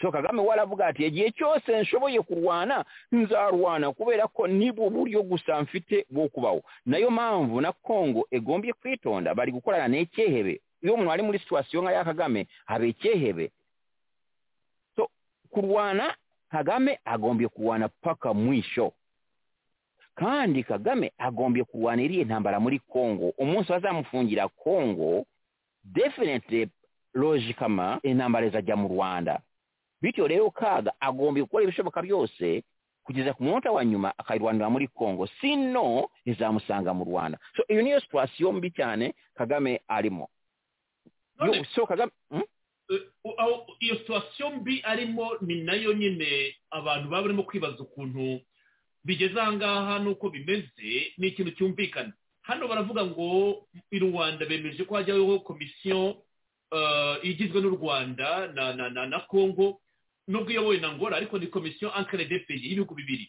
Speaker 4: so kagame we aravuga ati igihe cyose nshoboye kurwana nzarwana kubera ko nibwo buryo gusa mfite bwo kubaho nayo mpamvu na kongo egombye kwitonda bari gukorana n'ecyehebe iyo umuntu ari muri situwasiyo nka ya kagame haba ecyehebe so kurwana kagame agombye kurwana paka mwisho kandi kagame agombye kurwana iriya ntambara muri kongo umunsi bazamufungira kongo definitely logicama intambara izajya mu rwanda bityo rero kaga agomba gukora ibishoboka byose kugeza ku munota wa nyuma akayirwanira muri congo sino izamusanga mu rwanda so iyo niyo situwasiyo mbi cyane kagame arimo
Speaker 3: None-
Speaker 4: Yo- so kagame hmm?
Speaker 3: Eh, aho- iyo situwasiyo mbi arimo ni nayo nyine abantu baba barimo kwibaza ukuntu bigeze aha ngaha n'uko bimeze ni ikintu cyumvikana hano baravuga ngo i rwanda bemeje ko hajyaho komisiyo eh, igizwe n'u rwanda na na na na kongo nubwo iyobowe na ngora ariko ni komisiyo ankare de peyi y'ibihugu bibiri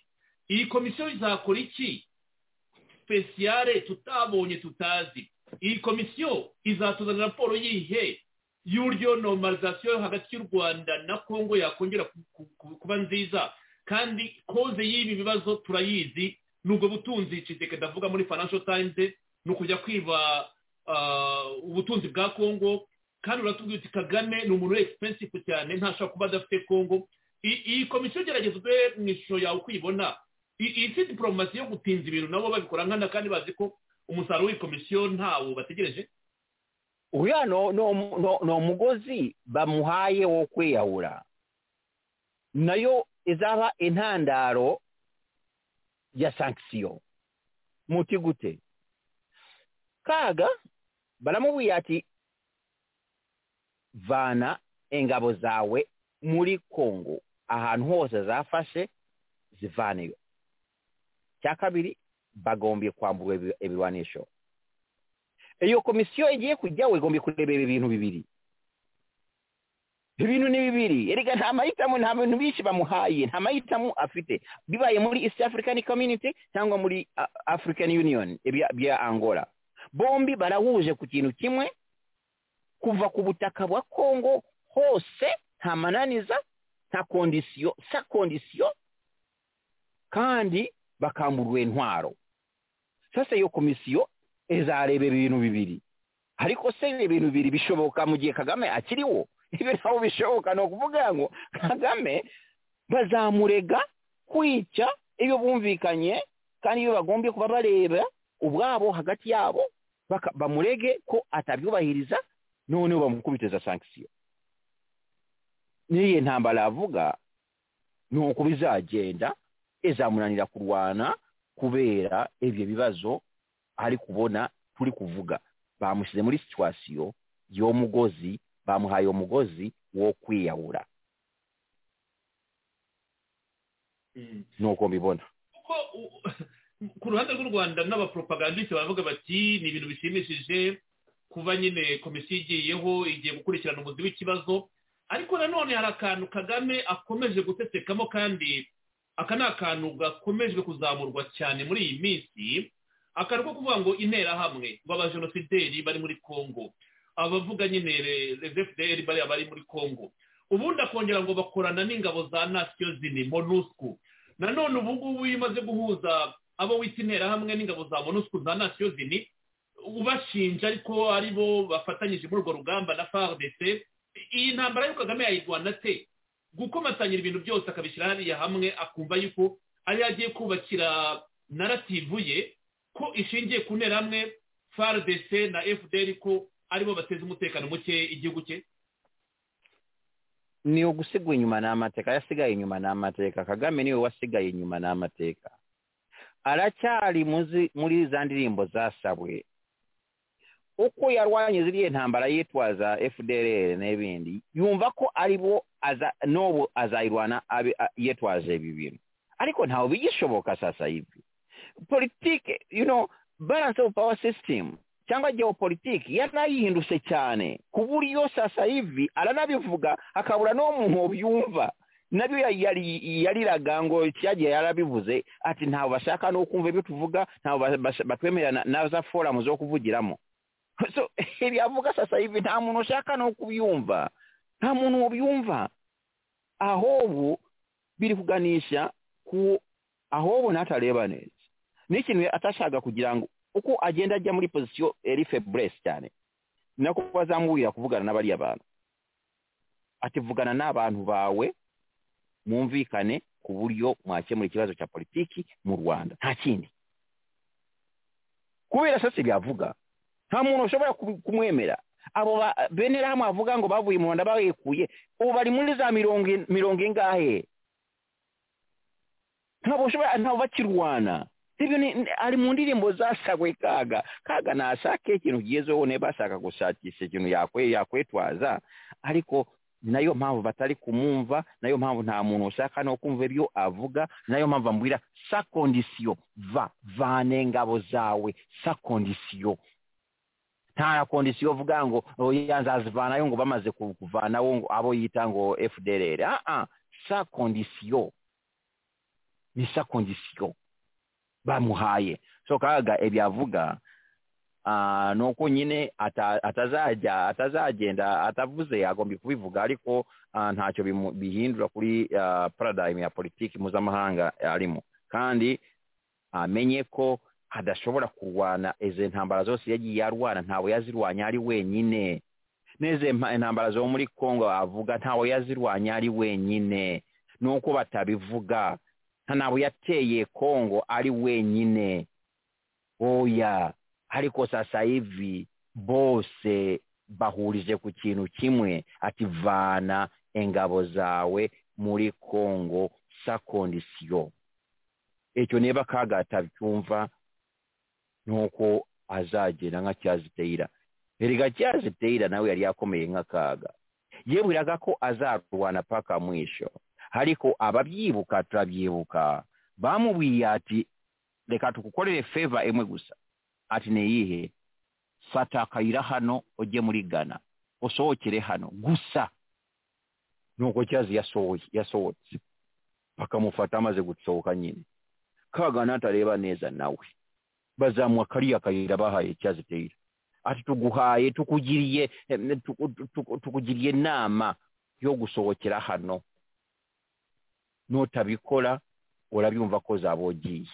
Speaker 3: iyi komisiyo izakora iki spesiyare tutabonye tutazi iyi komisiyo izatuzanira raporo yihe y'uburyo normalizasiyo yo hagati y'u rwanda na kongo yakongera ku- ku- ku- kuba nziza kandi koze y'ibi bibazo turayizi nubwo butunzi iciteke ndavuga muri financial times ni ukujya kwiba ah, ubutunzi bwa kongo kandi uratubwira uti kagame ni umuntu expensive cyane ntashobora kuba adafite kongo I- iyi komisiyo gerageza udore mu ishusho yawe uko uyibona I- iyi si diporomasi yo gutinza ibintu nabo babikora nkana kandi bazi ko umusaruro w'iyi komisiyo ntawo bategereje
Speaker 4: uriya no- no- no- ni umugozi bamuhaye wo kwiyahura nayo izaba intandaro ya sankisiyo muti gute kaga baramubwira ati vana ingabo zawe muri kongo ahantu hose zafashe zivaneyo cya kabiri bagombye kwambura ibi- ibirwanisho iyo komisiyo igiye kujyaho igomba kurebera ibintu bibiri ibintu ni bibiri erega nta mahitamo nta bintu byinshi bamuhaye nta mahitamo afite bibaye muri east african community cyangwa muri ah, african union ibya- bya angola bombi barahuje ku kintu kimwe kuva ku butaka bwa congo hose nta mananiza nta kondisiyo sa kondisiyo kandi bakamburwa intwaro sasa iyo komisiyo izareba ibintu bibiri ariko se ibintu bibiri bishoboka mu gihe kagame akiriho ibyo ntabwo bishoboka ni ukuvuga ngo kagame bazamurega kwica iyo bumvikanye kandi iyo bagombye kuba bareba ubwabo hagati yabo baka- bamurege ko atabyubahiriza noneho bamukubitiza sankisiyo n'iyi ntambara avuga ni uko bizagenda izamunanira kurwana kubera ibyo bibazo ari kubona turi kuvuga bamushyize muri situwasiyo y'umugozi bamuhaye umugozi wo kwiyahura nuko mbibona
Speaker 3: kuko u- ku ruhande rw'u rwanda n'abaporopagandisite baravuga bati ni ibintu bishimishije kuba nyine komisiyo igiyeho igiye gukurikirana umuzi w'ikibazo ariko nanone hari akantu kagame akomeje gutesekamo kandi aka ni akantu gakomejwe kuzamurwa cyane muri iyi minsi akantu ko kuvuga ngo interahamwe ngo abajenosideri bari muri kongo abavuga nyine rezefuderi bariya bari muri kongo ubundi akongera ngo bakorana n'ingabo za nasiyo zini monusco nanone ubu ngubu iyo umaze guhuza abo wita interahamwe n'ingabo za monusco za nasiyo zini ubashinja ariko ari bo bafatanyije muri urwo rugamba na fardc iyi ntambara yo kagame yayirwana te gukomatanyira ibintu byose akabishyira hariya hamwe akumva yuko ari agiye kubakira narativu ye ko ishingiye ku nterahamwe fardc na fdr ko aribo bateza umutekano muke igihugu cye
Speaker 4: ni ugusigwa inyuma n'amateka yasigaye inyuma n'amateka kagame niwe wasigaye inyuma n'amateka aracyari muzi- muri za ndirimbo zasabwe uko yarwanye ziriya ntambara yitwaza fdrr n'ibindi yumva ko ari bo aza- n'ubu azayirwana abe- a- yitwaje ibi bintu ariko ntawe bigishoboka sasa hivi politike you know balance of power system cyangwa geopolitiki yanayihindutse cyane ku buryo sasa hivi aranabivuga akabura n'uwo muntu yumva nabyo ya- yari- yariraga ngo cyagiye yarabivuze ati ntabwo bashaka no kumva ibyo tuvuga ntabwo ba- basha- batwemerera na- na za foramu zo kuvugiramo so ibi avuga sasa hivi nta muntu ushaka no kubyumva nta muntu wobyumva ahubwo biri kuganisha ku ahubwo ntatareba neza ni ikintu atashaka kugira ngo uko agenda ajya muri pozisiyo eri feburesi cyane ni nako bazamuburira kuvugana n'abariya bantu ati vugana n'abantu bawe mwumvikane ku buryo mwakemura ikibazo cya politiki mu rwanda nta kindi kubera sasa byavuga nta muntu ushobora kubi- kumwemera abo ba benerahamu bavuga ngo bavuye mu rwanda bayikuye ubu bari muri za mirongo in- mirongo ingahe ntabwo ushobora ntabwo bakirwana ibyo ni ni- ari mu ndirimbo zasagwe kaga kaga nashake ikintu kigezeho niba ashaka gushakisha ikintu yakwe yakwetwaza ariko nayo mpamvu batari kumwumva nayo mpamvu nta muntu ushaka no kumva ibyo avuga nayo mpamvu ambwira sa kondisiyo va vane ingabo zawe sa kondisiyo nta kondisiyo uvuga ngo oya nzazivanayo ngo bamaze ku- kuvanaho ngo abo yita ngo fdrr aa sa kondisiyo ni sa kondisiyo bamuhaye so kaga ibyo avuga ah, ni uko nyine ata- atazajya atazagenda atavuze agombye kubivuga ariko ah, ntacyo bimu- bihindura kuri ah, paradigm ya politiki mpuzamahanga arimo kandi amenye ko adashobora kurwana izo ntambara zose yagiye yarwana ntawe yazirwanya ari wenyine n'izo mpa- intambara zo muri kongo avuga ntawe yazirwanya ari wenyine ni uko batabivuga ntawe yateye kongo ari wenyine oya ariko sasa hivi bose bahurije ku kintu kimwe ati vana ingabo zawe muri kongo sa kondisiyo icyo niba kaga atabyumva nuko azagenda nka cyaziteyira erega cyaziteyira nawe yari yakomeye nk'akaga yibwiraga ko azarwana paka mwisho ariko ababyibuka turabyibuka bamubwiye ati reka tugukorere feva imwe gusa ati ni iyihe fata akayira hano ujye muri gana usohokere hano gusa nuko cyazi yasohoye yasohotse bakamufata amaze gusohoka nyine kagana atareba neza nawe bazamuha kariya kayira bahaye cyaziteyira ati tuguhaye tukugiriye em, tuku- tuku- tukugiriye inama yo gusohokera hano nutabikora urabyumva ko zabogiye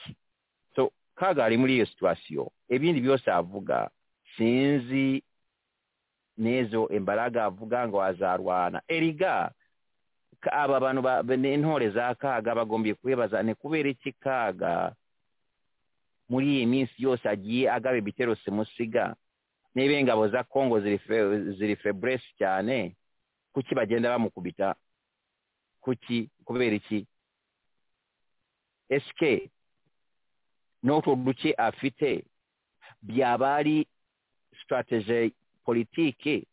Speaker 4: so kaga ari muri iyo situwasiyo ibindi byose avuga sinzi nezo imbaraga avuga ngo azarwana eriga ka- aba bantu ba- be- n'intore za kaga bagombye kwibaza ni kubera iki kaga muri iyi minsi yose agiye agaba ibitero simusiga niba ingabo za kongo ziri fe- ziri feburesi cyane kuki bagenda bamukubita kuki kubera iki esike n'utwo duke afite byaba ari sitarateje politiki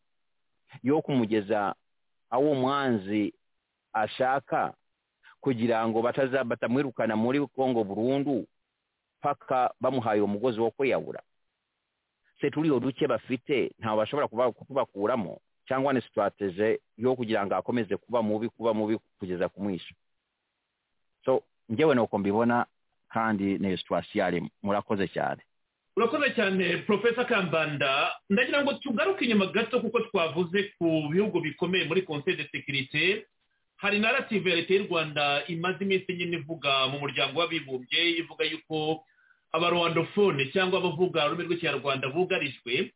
Speaker 4: yo kumugeza aho umwanzi ashaka kugira ngo bataza batamwirukana muri kongo burundu paka bamuhaye umugozi wo kwiyahura se turiyo duke bafite ntabwo bashobora kuba- kutubakuramo cyangwa ni sitarateje yo kugira ngo akomeze kuba mubi kuba mubi kugeza ku mwisho so njyewe nuko mbibona kandi ni situwasiyo arimo murakoze cyane
Speaker 3: urakoze cyane profesa kambanda ndagira ngo tugaruke inyuma gato kuko twavuze ku bihugu bikomeye muri conseil de sécurité hari narrative ya leta y'u rwanda imaze iminsi nyine ivuga mu muryango w'abibumbye ivuga yuko abarwandofone cyangwa abavuga ururimi rw'ikinyarwanda bugarijwe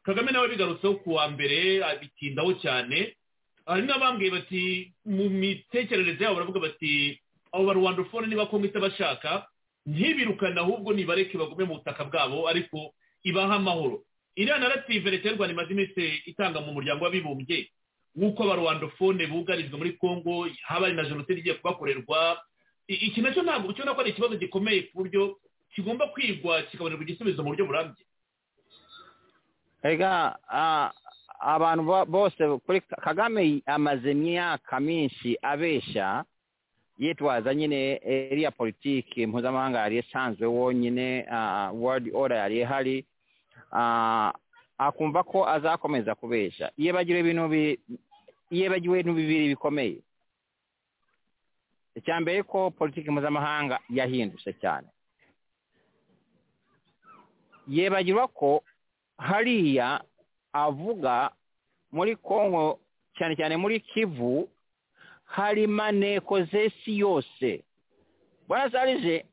Speaker 3: kagame nawe bigarutseho ku wa mbere abitindaho cyane hari n'abambwiye bati mu mitekerereze yabo baravuga bati abo barwandofone niba komite bashaka ntibirukane ahubwo nibareke bagume mu butaka bwabo ariko ibaha amahoro iriya narative leta y'u rwanda imaze iminsi itanga mu muryango w'abibumbye w'uko abarwandofone bugarijwe muri congo haba hari na jenoside igiye kubakorerwa I- iki nacyo ntabwo ubona ko ari ikibazo gikomeye ku buryo kigomba kwigwa kikabonerwa igisubizo mu buryo burambye
Speaker 4: ega ah, abantu bo- bose kuri Ka- kagame yi- amaze imyaka minshi abesha yitwaza nyine eh, iriya politiki mpuzamahanga yari isanzwe wonyine ah, world order yari ihari ah, akumva ko azakomeza kubesha yibagiwe ibintu bi- yibagiwe ibintu bibiri bikomeye icya mbere ko politiki mpuzamahanga yahindutse cyane yibagirwa ko hariya avuga muri kongo cyane cyane muri kivu hari maneko z'isi yose bwana sarije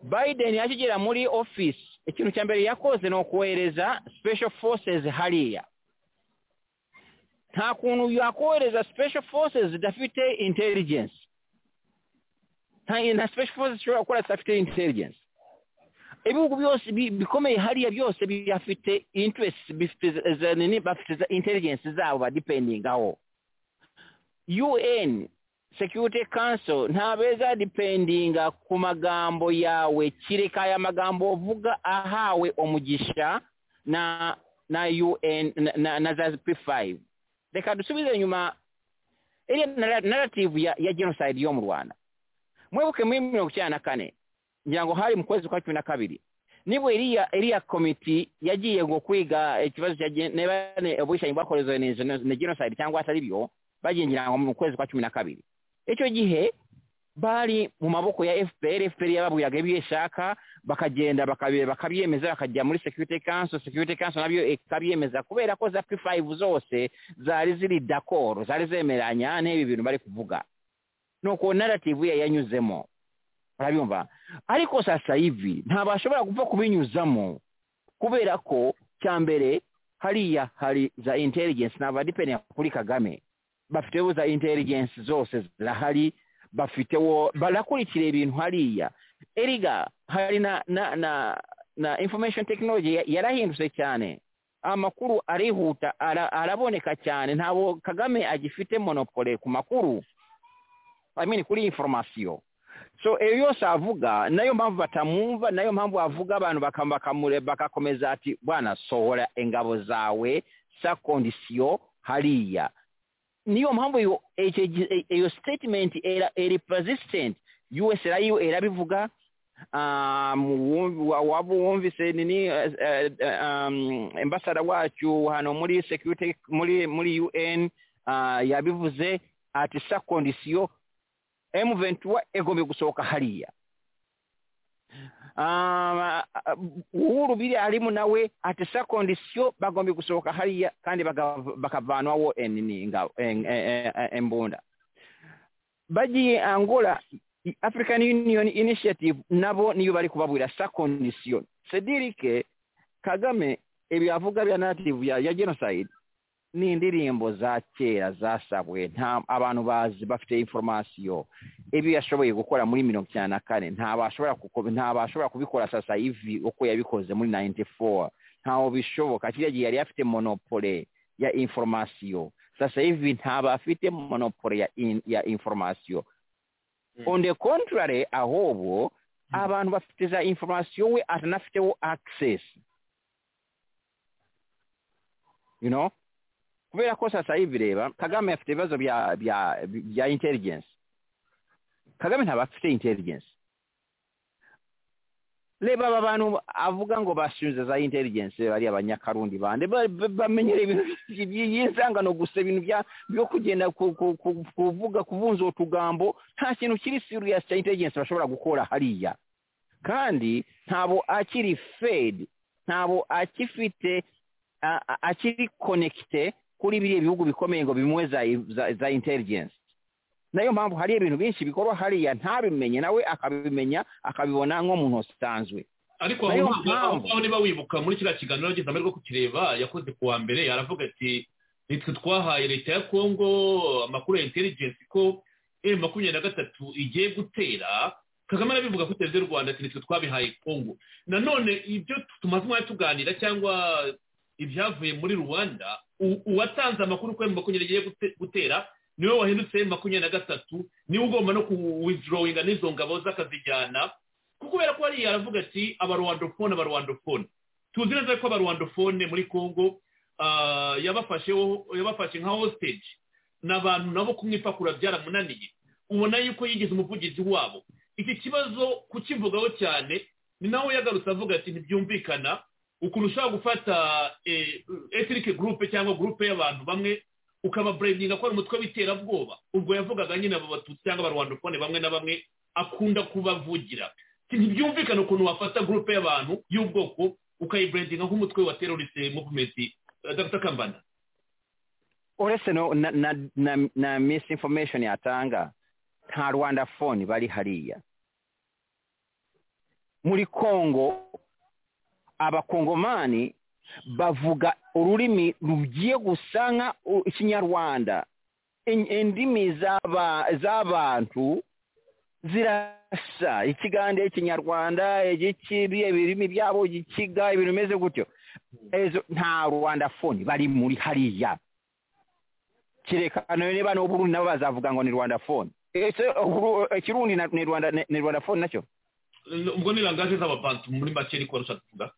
Speaker 4: biden akigera muri ofisi ikintu cya mbere yakoze ni ukohereza special forces hariya nta kuntu yakohereza special forces zidafite intelligence nta nta special forces zishobora gukora zidafite intelligence ibihugu byose bi- bikomeye hariya byose bifite interest bifite za- za- nini, bafite za intelligence zabo badipendingaho un security council ntabeza dipendinga ku magambo yawe kireka aya magambo uvuga ahawe umugisha na na un na, na, na za p5 reka dusubize inyuma iriya nara- narrative ya, ya genocide yo mu rwanda mwibuke muri mirongo icyenda na kane ngira ngo hari mu kwezi kwa cumi na kabiri nibwo iriya iriya komiti yagiye ngo kwiga ikibazo cya gen- niba ni ubwishangi bwakorewe ni geno- ni genocide cyangwa atari byo bagiye ngira ngo mu kwezi kwa cumi na kabiri icyo gihe bari mu maboko ya fpr fpr yababwiraga ibyo ishaka bakagenda bakabi- bakabyemeza bakajya muri security council security council nabyo ikabyemeza kubera ko za p5 zose zari ziri dakoro zari zemeranya n'ibi bintu bari kuvuga nuko narrative ye yanyuzemo urabyumva ariko sasa hivi ntabwo bashobora gupfa kubinyuzamo kubera ko cya mbere hariya hari za intelligence ni abadipendent kuri kagame bafiteho za intelligence zose zirahari bafiteho barakurikira ibintu hariya eriga hari na na na na information technology ya- yarahindutse cyane amakuru arihuta ara, araboneka cyane ntabwo kagame agifite monopole ku makuru I mean kuri information so iyo yose avuga nayo mpamvu batamwumva nayo mpamvu avuga abantu bakam- bakamure- bagakomeza ati bwana sohora ingabo zawe sa kondisiyo hariya niyo mpamvu iyo- icyo gi- i- iyo statement era- eri persistent us rayo erabivuga ah, mu wumv- wa- waba wumvise nini eh, eh, eh, um, ambassador wacu hano muri security muri muri un ah, yabivuze ati sa kondisiyo M23 egombe gusohoka hariya Ah, uhuru biri arimu nawe ati sa kondisiyo bagombe gusohoka hariya kandi baka- bakavanwaho enini nga- en- en- en- embunda bagiye angola i- african union initiative nabo niyo bari kubabwira sa kondisiyo sedirike kagame ibyo avuga bya narrative ya, ya genocide ni indirimbo za kera zasabwe nta abantu bazi bafite informasiyo ibyo yashoboye gukora muri mirongo icyenda na kane ntabwo ashobora kuko- ntabwo ashobora kubikora sasa ivi uko yabikoze muri nayinti fowa ntaho bishoboka kiriya gihe yari afite monopole ya informasiyo sasa ivi ntabwo afite monopole ya, in, ya informasiyo
Speaker 3: Mm.
Speaker 4: on the contrary ahubwo abantu bafite za informasiyo we atanafiteho access you know kubera ko sasa hivi reba kagame afite ibibazo bya bya bya intelligence kagame ntabwo afite intelligence reba aba bantu avuga ngo bashinze za intelligence bari abanyakarundi bande ba- ba- bamenyera ibintu by'inzangano gusa ibintu bya byo kugenda ku- ku- ku- kuvuga kubunza utugambo nta kintu kiri serious cya intelligence bashobora gukora hariya kandi ntabwo akiri fed ntabwo akifite a- a- akiri connecte kuri biriya bihugu bikomeye ngo bimuhe za, za, za intelligence nayo mpamvu hari ibintu byinshi bikorwa hariya ntabimenye nawe akabimenya akabibona nk'umuntu usanzwe
Speaker 3: ariko
Speaker 4: Nayo
Speaker 3: aho ngaho-
Speaker 4: mpamvu.
Speaker 3: aho ngaho niba wibuka muri kiriya kiganiro yagize amahirwe yo kukireba yakoze ku wa mbere aravuga ati nitwe twahaye leta ya kongo amakuru ya intelligence ko m makumyabiri na gatatu igiye gutera kagame arabivuga kuri televiziyo y'u rwanda ati nitwe twabihaye kongo nanone ibyo tumaze umwanya tuganira cyangwa ibyavuye muri rwanda uwatanze amakuru ko m makumyabiri igiye gute- gutera niwe wahindutse m makumyabiri na gatatu niwe ugomba no kuwidorowinga n'izo ngabo z'akazijyana kuko kubera ko hariya aravuga ati abarwandofone abarwandofone tuzi neza ko abarwandofone muri congo ah, yabafasheho yabafashe nka hostage ni abantu nabo kumwipakura byaramunaniye ubona yuko yigize umuvugizi wabo iki kibazo kukivugaho cyane ni nawe yagarutse avuga ati ntibyumvikana ukuntu ushobora gufata etirike gurupe cyangwa gurupe y'abantu bamwe ukababureminga ko ari umutwe w'iterabwoba ubwo yavugaga nyine abo batutsi cyangwa abarwandofone bamwe na bamwe akunda kubavugira Ati, ntibyumvikana ukuntu wafata gurupe y'abantu y'ubwoko ukayiburendinga nk'umutwe wa teroriste muvumenti dr kambana
Speaker 4: uretse no- na, na, na, na misinformation yatanga nta rwanda phone bari hariya muri congo abakongomani bavuga ururimi rugiye gusa nka u- ikinyarwanda In- indimi z'aba- z'abantu zirasa ikigande ikinyarwanda igiki biriya birimi byabo igikiga ibintu bimeze gutyo ezo nta rwanda phone bari muri hariya kireka none niba n'uburundi nabo bazavuga ngo ni rwanda phone ese uburu- ikirundi na- ni rwanda ni ni rwanda phone nacyo
Speaker 3: ubwo ni langaje z'ababantu muri make ariko barusha kuvuga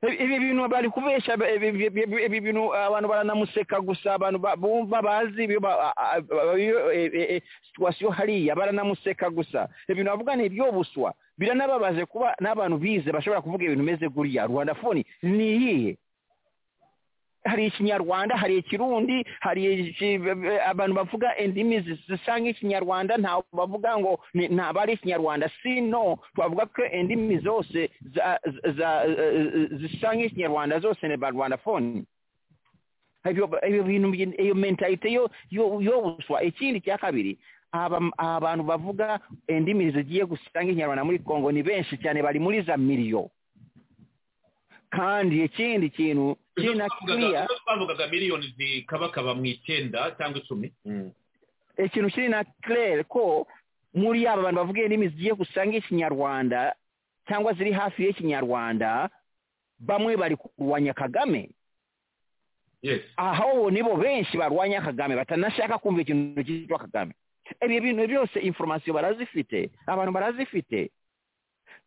Speaker 4: Ibi- ibi bintu bari kubeshya ibi- ibi ibi- ibi bintu abantu baranamuseka gusa abantu ba- bumva bazi ibyo ba- a- a- iyo, e- e- e, situwasiyo hariya baranamuseka gusa ibintu bavuga ni ibyo buswa biranababaje kuba n'abantu bize bashobora kuvuga ibintu bimeze guriya rwanda phone ni iyihe hari ikinyarwanda hari ikirundi hari iki- abantu bavuga indimi zis- zisa nk'ikinyarwanda nta bavuga ngo ni- ntabwo ari ikinyarwanda si no twavuga ko indimi zose za- za- zisa nk'ikinyarwanda zose ni barwanda phone ibyo ibyo bintu byi- iyo mentalite yo yo yo buswa ikindi cya kabiri aba- abantu bavuga indimi zigiye gusa nk'ikinyarwanda muri congo ni benshi cyane bari muri za miliyo kandi ikindi kintu
Speaker 3: Izo
Speaker 4: kiri na
Speaker 3: twavugaga-
Speaker 4: kiriya
Speaker 3: izo twavugaga miliyoni zikabakaba mu icyenda cyangwa icumi
Speaker 4: ikintu kiri na claire ko muri aba bantu bavuga indimi zigiye gusa nk'ikinyarwanda cyangwa ziri hafi y'ikinyarwanda bamwe bari kurwanya kagame
Speaker 3: yes
Speaker 4: aho nibo benshi barwanya kagame batanashaka kumva ikintu cyitwa kagame ibyo bintu byose informasiyo barazifite abantu barazifite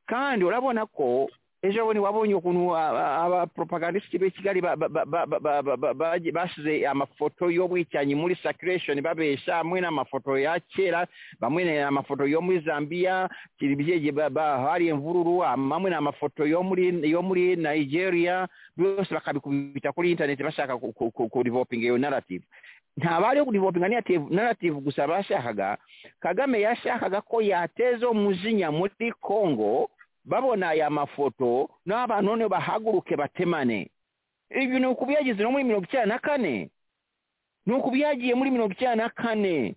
Speaker 4: kandi urabona ko ejo bundi wabonye ukuntu abapropagandisiti b'i kigali ba- ba- ba- ba- ba- ba- ba- bagiye- bashyize amafoto y'ubwicanyi muri sakiresheni babesha hamwe n'amafoto ya kera bamwe ni amafoto yo muri zambiya kiribyeje ba- ba- hari imvururu amamwe ni amafoto yo muri yo muri nigeria byose bakabikubita kuri interineti bashaka ku- ku- ku- kurivopinga iyo narrative nta bari kurivopinga narrative- narrative gusa bashakaga kagame yashakaga ko yateza umujinya muri congo babona aya mafoto n'abantu none bahaguruke batemane ibyo ni ukubyagize no muri mirongo icyenda na kane ni ukubyagiye muri mirongo icyenda na kane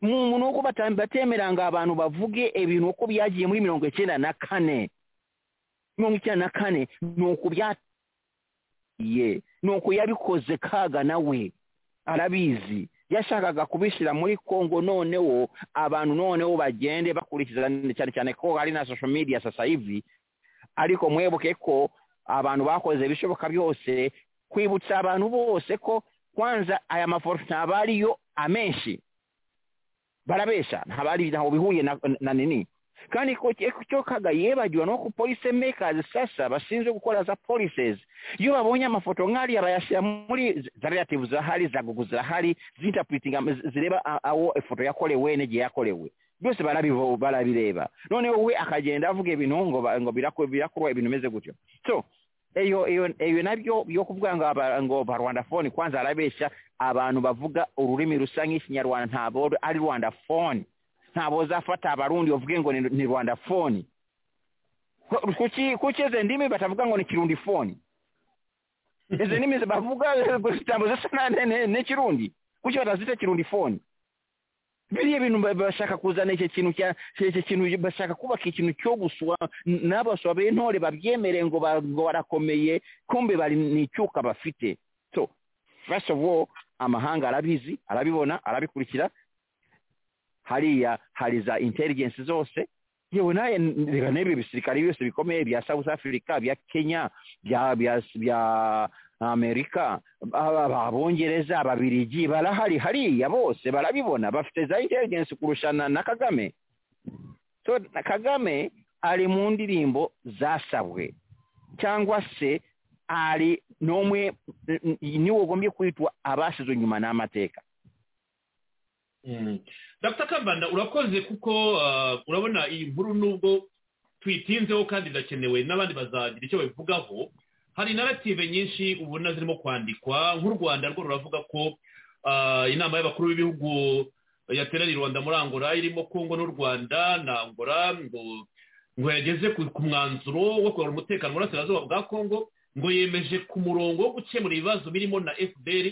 Speaker 4: mu nuko bata- batemeranga abantu bavuge ibintu uko byagiye muri mirongo icyenda na kane mirongo icyenda na kane ni ukubyatiye ni uku yabikoze kaga nawe arabizi yashakaga kubishyira muri congo noneho abantu noneho bagende bakurikiza cyane cyane ko hari na social media sasa hivi ariko mwibuke ko abantu bakoze ibishoboka byose kwibutsa abantu bose ko kwanza aya mafoto ntabwo ariyo amenshi barabesha ntabwo ari ntaho bihuye na, na nini kandi ko cyo kaga yebagiwe no ku police makers sasa bashinzwe gukora za policies iyo babonye amafoto nk'ariya bayashyira muri za- za relative zahari za gugu zahari zinterpretinga zi- zireba a- aho ifoto yakorewe n'igihe yakorewe byose barabivo- barabireba noneho we akagenda avuga ibintu ngo ba- ngo birako- birakorwa ibintu bimeze gutyo so iyo iyo iyo nabyo byo kuvuga ngo aba- ngo ba rwanda phone kwanza arabeshya abantu bavuga ururimi rusa nk'ikinyarwanda ntabwo ari rwanda phone ntabwo uzafata abarundi bavuge ngo ni- ni rwanda phone Ko- kuki kuki izo ndimi batavuga ngo ni kirundi phone izo ndimi bavuga ntabwo zisa na- ne- ne- n'ikirundi kuki batazita kirundi phone biriya bintu ba- bashaka kuzana icyo kintu cya icyo kintu bashaka kubaka ikintu cyo guswa n- n'abaswa b'intore babyemere ngo ba- ngo barakomeye kumbe bari ni icyuka bafite so first of all amahanga arabizi arabibona arabikurikira hariya hari za intelligence zose yewe naye n- reka n'ibyo bisirikare byose bikomeye bya south africa bya kenya bya bya bya amerika aba- abongereza ababirigi barahari hariya bose barabibona bafite za intelligence kurusha na na kagame so na kagame ari mu ndirimbo zasabwe cyangwa se ari nomwe n- n- niwe ugombye kwitwa abasizwe nyuma n'amateka
Speaker 3: Mm. Dr Kambanda urakoze kuko ah, urabona iyi nkuru nubwo tuyitinzeho kandi irakenewe n'abandi bazagira icyo babivugaho hari narative nyinshi ubona zirimo kwandikwa nk'u rwanda rwo ruravuga ko ah, inama y'abakuru b'ibihugu yateraniye i rwanda muri angola irimo kongo n'u rwanda na angola ngo ngo yageze ku ku mwanzuro wo kugarura umutekano mu burasirazuba bwa kongo ngo yemeje ku murongo wo gukemura ibibazo birimo na fpr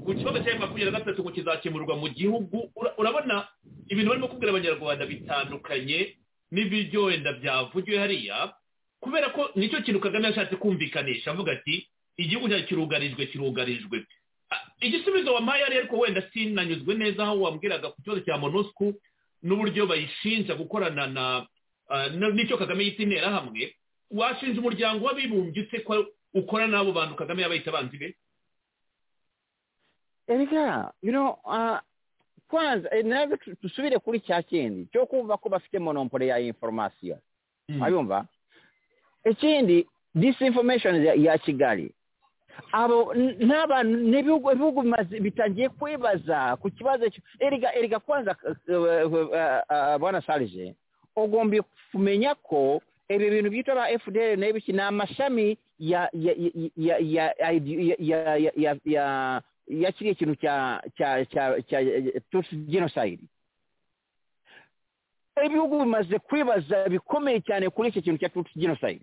Speaker 3: ku kibazo cya makumyabiri na gatatu ngo kizakemurwa mu gihugu Ura- urabona ibintu barimo kubwira abanyarwanda bitandukanye n'ibiryo wenda byavugiwe hariya kubera ko nicyo kintu kagame yashatse kumvikanisha avuga ati igihugu cyacu kirugarijwe kirugarijwe Ah, igisubizo wampaye ari ariko wenda sinanyuzwe neza aho wambwiraga ku kibazo cya monusco n'uburyo bayishinja gukorana na ah, n- n'icyo kagame yita interahamwe washinja umuryango w'abibumbye ute ko ukorana n'abo bantu kagame yabayita abanzi be
Speaker 4: erega you know uh, kwanza eh, nawe tu- tusubire kuri cya kindi cyo kumva ko bafite monompole ya information abumva ikindi disinformation ya- ya kigali abo n- n'abantu n'ibihugu ibihugu bimaze- bitangiye kwibaza ku kibazo cyo- erega erega kwanza eh, eh, eh, eh, bwana sarije ugomba kumenya ko ibi bintu byitwa ba fdr n'ibiki ni amashami ya ya ya ya ya ya ya ya ya ya ya kiriya kintu cya cya cya cya tutsi genocide ibihugu bimaze kwibaza bikomeye cyane kuri icyo kintu cya tutsi genocide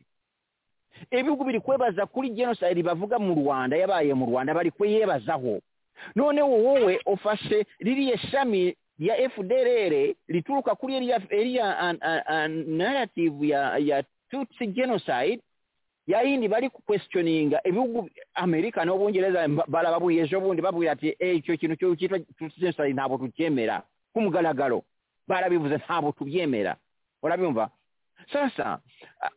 Speaker 4: ibihugu biri kwibaza kuri genocide bavuga mu rwanda yabaye mu rwanda bari kuyibazaho none wowe ufashe ririya shami ya fdrr rituruka kuri eriya eriya an- an- an- narrative ya ya tutsi genocide ya yindi bari kukwesitioninga ibihugu amerika n'ubungereza mba- barababuye ejo bundi babwira ati "Eh, icyo kintu cyo cyitwa tutsi genocide ntabwo tucyemera ku mugaragaro barabivuze ntabwo tubyemera urabyumva sasa a-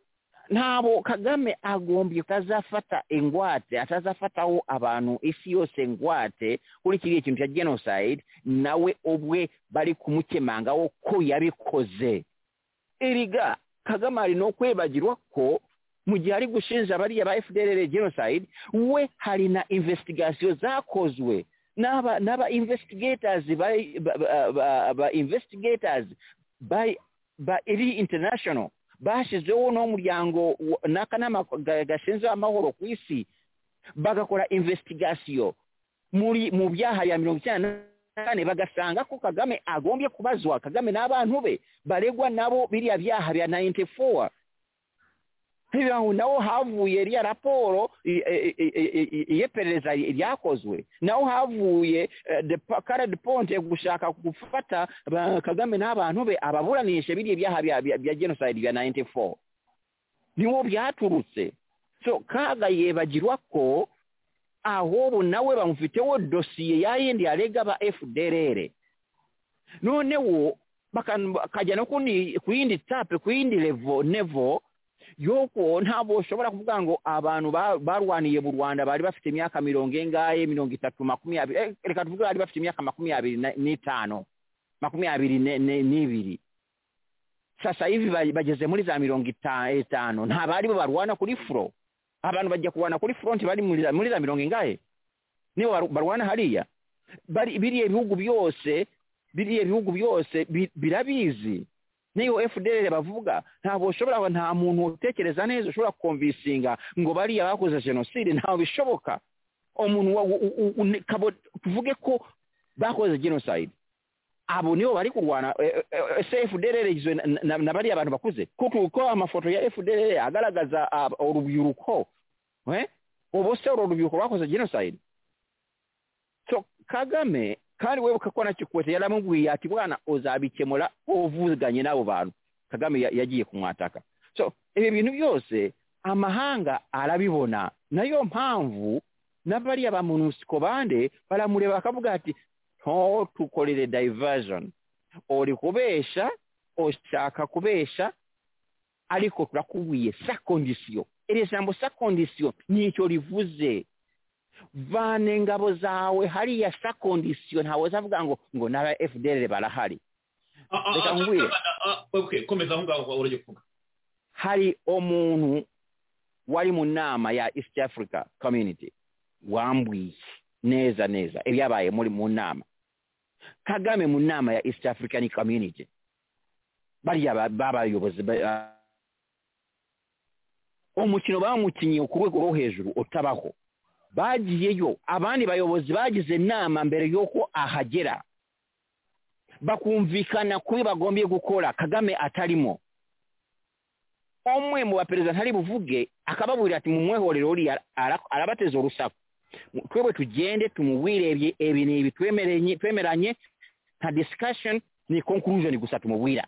Speaker 4: ntabwo kagame agombye atazafata ingwate atazafataho abantu isi yose ngwate kuri kiriya kintu cya genocide nawe ubwe bari kumukemangaho ko yabikoze erega kagame hari no kwibagirwa ko mu gihe ari gushinja bariya ba fdrr genocide we hari na investigation zakozwe n'aba n'aba investigators ba, ba, ba, ba, ba investigators ba, ba iri international bashizeho n'umuryango wa- n'akanama ga- gashinzwe amahoro ku isi bagakora investigation muri mu byaha ya mirongo icyenda na kane bagasanga ko kagame agombye kubazwa kagame n'abantu be baregwa nabo biriya byaha bya 94 hivyo naho havuye iriya raporo i- i- i- i- i- iyeperereza ryakozwe naho havuye karadi ponte gushaka gufata ba- kagame n'abantu be ababuranishe biriya byaha bya- bya- bya genocide bya 94 niwo byaturutse so kaga yebagirwa ko ahubwo nawe bamufiteho dosiye ya yindi yarega ba fdrr noneho bakan- bakajya no kundi- ku yindi tape ku yindi levo nevo yuko ntabwo ushobora kuvuga ngo abantu ba- barwaniye mu rwanda bari bafite imyaka mirongo engahe mirongo itatu makumyabiri eh, reka tuvuge bari bafite imyaka makumyabiri na- n'itanu makumyabiri ne- ne- n'ibiri sasa hivi ba- bageze muri za mirongo ita- itanu nta bari bo barwana kuri furo abantu bajya kurwana kuri fronti bari muri za- muri za mirongo ingahe nibo baru- barwana hariya bari biriya ibihugu byose biriya bihugu byose bi- birabizi niyo fdr bavuga ntabwo ushobora nta muntu utekereza neza ushobora kumvisinga ngo bariya bakoze jenoside ntabwo bishoboka umuntu wa- u- u- u- ne- kabo- tuvuge ko bakoze genocide abo nibo bari kurwana eh, eh, ese fdr igizwe na- na- na bariya bantu bakuze kuko uko amafoto ya fdr agaragaza ah, urubyiruko eh, ubu se uru rubyiruko rwakoze genocide so kagame kandi webuka ko na kikwete yaramubwiye ati bwana uzabikemura uvuganye n'abo bantu kagame ya- yagiye kumwataka so ibi bintu byose amahanga arabibona nayo mpamvu n'abariya ba monusco bande baramureba bakavuga ati ntutukorere diversion uri kubesha ushaka kubesha ariko turakubwiye sa kondisiyo iri jambo sa kondisiyo nicyo rivuze vane ingabo zawe hariya sa kondisiyo ntawe uzavuga ngo ngo n'aba fdr barahari
Speaker 3: Ah, ah,
Speaker 4: Reka
Speaker 3: ah,
Speaker 4: nkubwire.
Speaker 3: ah, ah, okay, komeza aho ngaho urajya kuvuga
Speaker 4: hari umuntu wari mu nama ya east africa community wambwiye neza neza ibyabaye muri mu nama kagame mu nama ya east african community bariya ba- b'abayobozi ba- ba- umukino bamukinyiye ku rwego rwo hejuru utabaho bagiyeyo abandi bayobozi bagize inama mbere y'uko ahagera bakumvikana kuri bagombye gukora kagame atarimo umwe mu baperezida ntari buvuge akababwira ati mumwehorere uriya ara- arabateza urusaku Mu- twebwe tugende tumuwirebye ibi ni ibi twemeranye- twemeranye nta discussion ni conclusion gusa tumubwira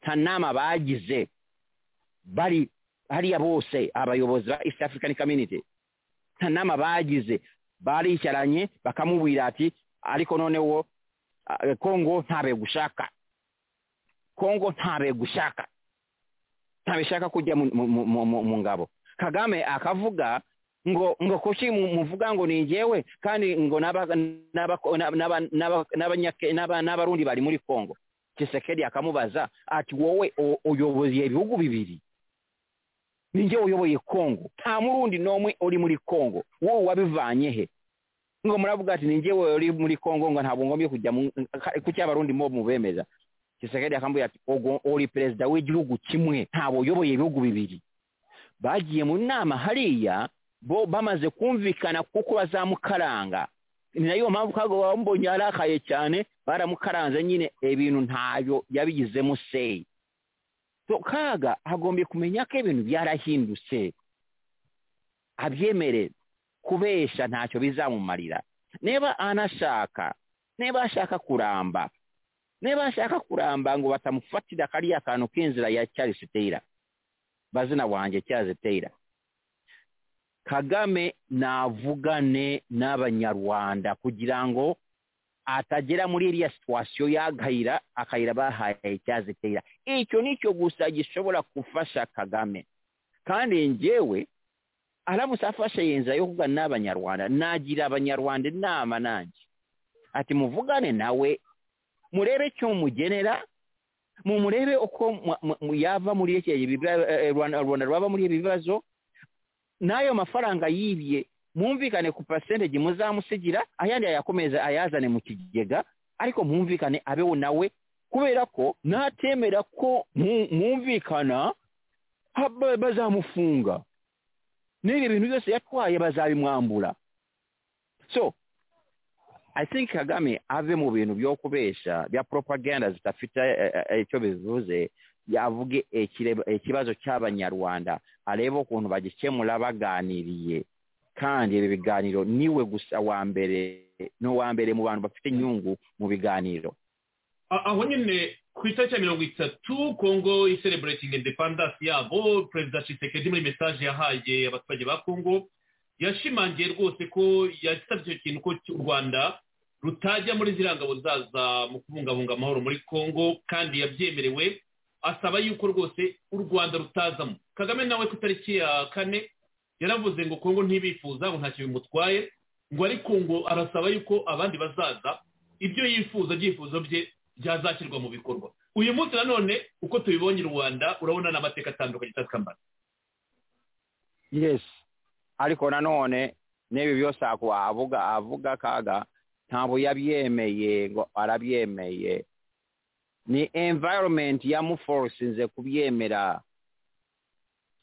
Speaker 4: nta nama bagize bari hariya bose abayobozi ba east african community nta nama bagize baricaranye bakamubwira ati ariko noneho ah, kongo ntabe gushaka kongo ntabe gushaka ntabishaka kujya mu- mu- mu- mu- mu ngabo kagame akavuga ngo ngo kuki mu- muvuga ngo ni njyewe kandi ngo n'aba- n'aba- n'aba- n'aba- n'abanyake- n'aba- n'abarundi bari muri congo kisekedi akamubaza ati wowe o- uyoboye ibihugu bibiri ni njye uyoboye congo nta murundi n'umwe uri muri congo wowe wabivanye he ngo muravuga ati ni njyewe uri muri congo ngo ntabwo ngombye kujya mu- kuki abarundi mo mubemeza Tshisekedi akambwira ati "Ogo- uri perezida w'igihugu kimwe ntabwo uyoboye ibihugu bibiri bagiye mu nama hariya bo bamaze kumvikana kuko bazamukaranga ni nayo mpamvu kago bambonye arakaye cyane baramukaranze nyine ibintu ntayo yabigizemo seyi so kaga agombye kumenya ko ibintu byarahindutse abyemere kubesha ntacyo bizamumarira niba anashaka niba ashaka kuramba niba ashaka kuramba ngo batamufatira kariya kantu k'inzira ya Charles Taylor bazina wanjye Charles Taylor Kagame navugane n'abanyarwanda kugira ngo atagera muri iriya situwasiyo y'agahira akayira bahaye Charles Taylor icyo nicyo gusa gishobora gufasha Kagame kandi njyewe aramutse afashe iyi nzira yo kuvugana n'abanyarwanda nagira abanyarwanda inama nanjye ati muvugane nawe murebe icyo mugenera mumurebe uko mu- mu- mu- yava muri iki- ibi- eh, Rwanda Rwanda rwaba muri ibi bibazo n'ayo mafaranga yibye mwumvikane ku percentage muzamusigira ayandi ayakomeza ayazane mu kigega ariko mwumvikane abeho nawe kubera ko natemera ko mu- mwumvikana haba- bazamufunga n'ibi bintu byose yatwaye bazabimwambura so I think Kagame ave mu bintu byo kubesha bya propaganda zitafite eh, eh, icyo bivuze yavuge ekireba- ikibazo cy'abanyarwanda arebe ukuntu bagikemura baganiriye kandi ibi biganiro niwe gusa wa mbere ni uwa mbere mu bantu bafite inyungu mu biganiro
Speaker 3: A- aho nyine ku itariki ya mirongo itatu kongo isereburating independence yabo perezida cisekedi muri mesaje yahaye abaturage ba kongo yashimangiye rwose ko yasabye icyo kintu ko u rwanda rutajya muri ziriya ngabo zaza mu kubungabunga amahoro muri kongo kandi yabyemerewe asaba yuko rwose u rwanda rutazamo kagame nawe ku itariki ya kane yaravuze ngo kongo ntibifuza ngo ntacyo bimutwaye ngo ariko ngo arasaba yuko abandi bazaza ibyo yifuza ibyifuzo bye byazashyirwa mu bikorwa uyu munsi nanone uko tubibonye i rwanda urabona n'amateka atandukanye itatwambara
Speaker 4: yes ariko nanone n'ibi byose ako avuga avuga kaga ntabwo yabyemeye ngo arabyemeye ni environment yamuforsinze kubyemera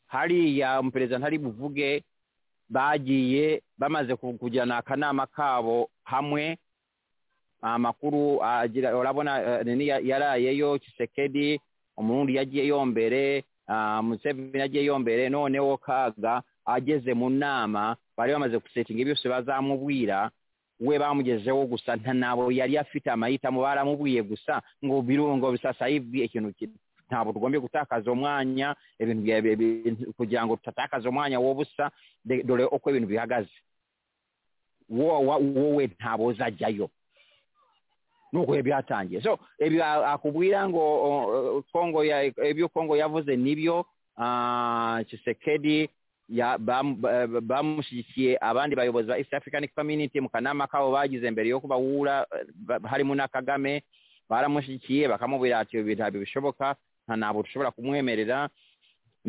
Speaker 4: hariya umuperezida ntari buvuge bagiye bamaze ku- kujyana akanama kabo hamwe amakuru agira urabona eh, nini ya- yarayeyo kisekedi umurundi yagiyeyo mbere ah, museveni yagiyeyo mbere noneho kaga ageze mu nama bari bamaze gusetinga byose bazamubwira we bamugezeho gusa nta ntabwo yari afite amahitamo baramubwiye gusa ngo birungo bisasa yibwiye ikintu kino ntabwo tugombye gutakaza umwanya ibintu bya- bi- kugira ngo tutatakaza umwanya w'ubusa de- dore uko ibintu bihagaze wo- wa- wowe ntabwo uzajyayo nuko biba byatangiye so ibi a- akubwira ngo o- o- kongo ya ibyo kongo yavuze nibyo ah, kisekedi ya- bam- ba- ba- bamushyigikiye abandi bayobozi ba east african community mu kanama kabo bagize mbere yo kubahura eh, ba- harimo na kagame baramushyigikiye bakamubwira ati ibi ntabwo bishoboka nta ntabwo dushobora kumwemerera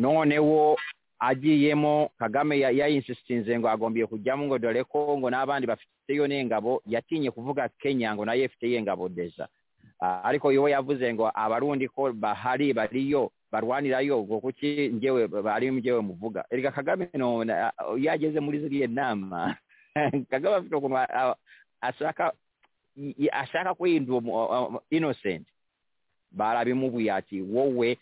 Speaker 4: noneho agiyemo kagame ya- yayinsitinze ngo agombiye kujyamo ngo dore ko ngo n'abandi bafiteyo n'ingabo yatinye kuvuga kenya ngo nayo ifiteyo ingabo deza Ah, ariko iyo yavuze ngo abarundi ko bahari bariyo barwanirayo ubwo kuki njyewe bari njyewe muvuga erega kagame none ah, iyo ageze muri ziriya nama kagame afite ukuntu a- a- ashaka i- i- ashaka kwiyindura umu- uh, uh, innocent barabimubwiye ati wowe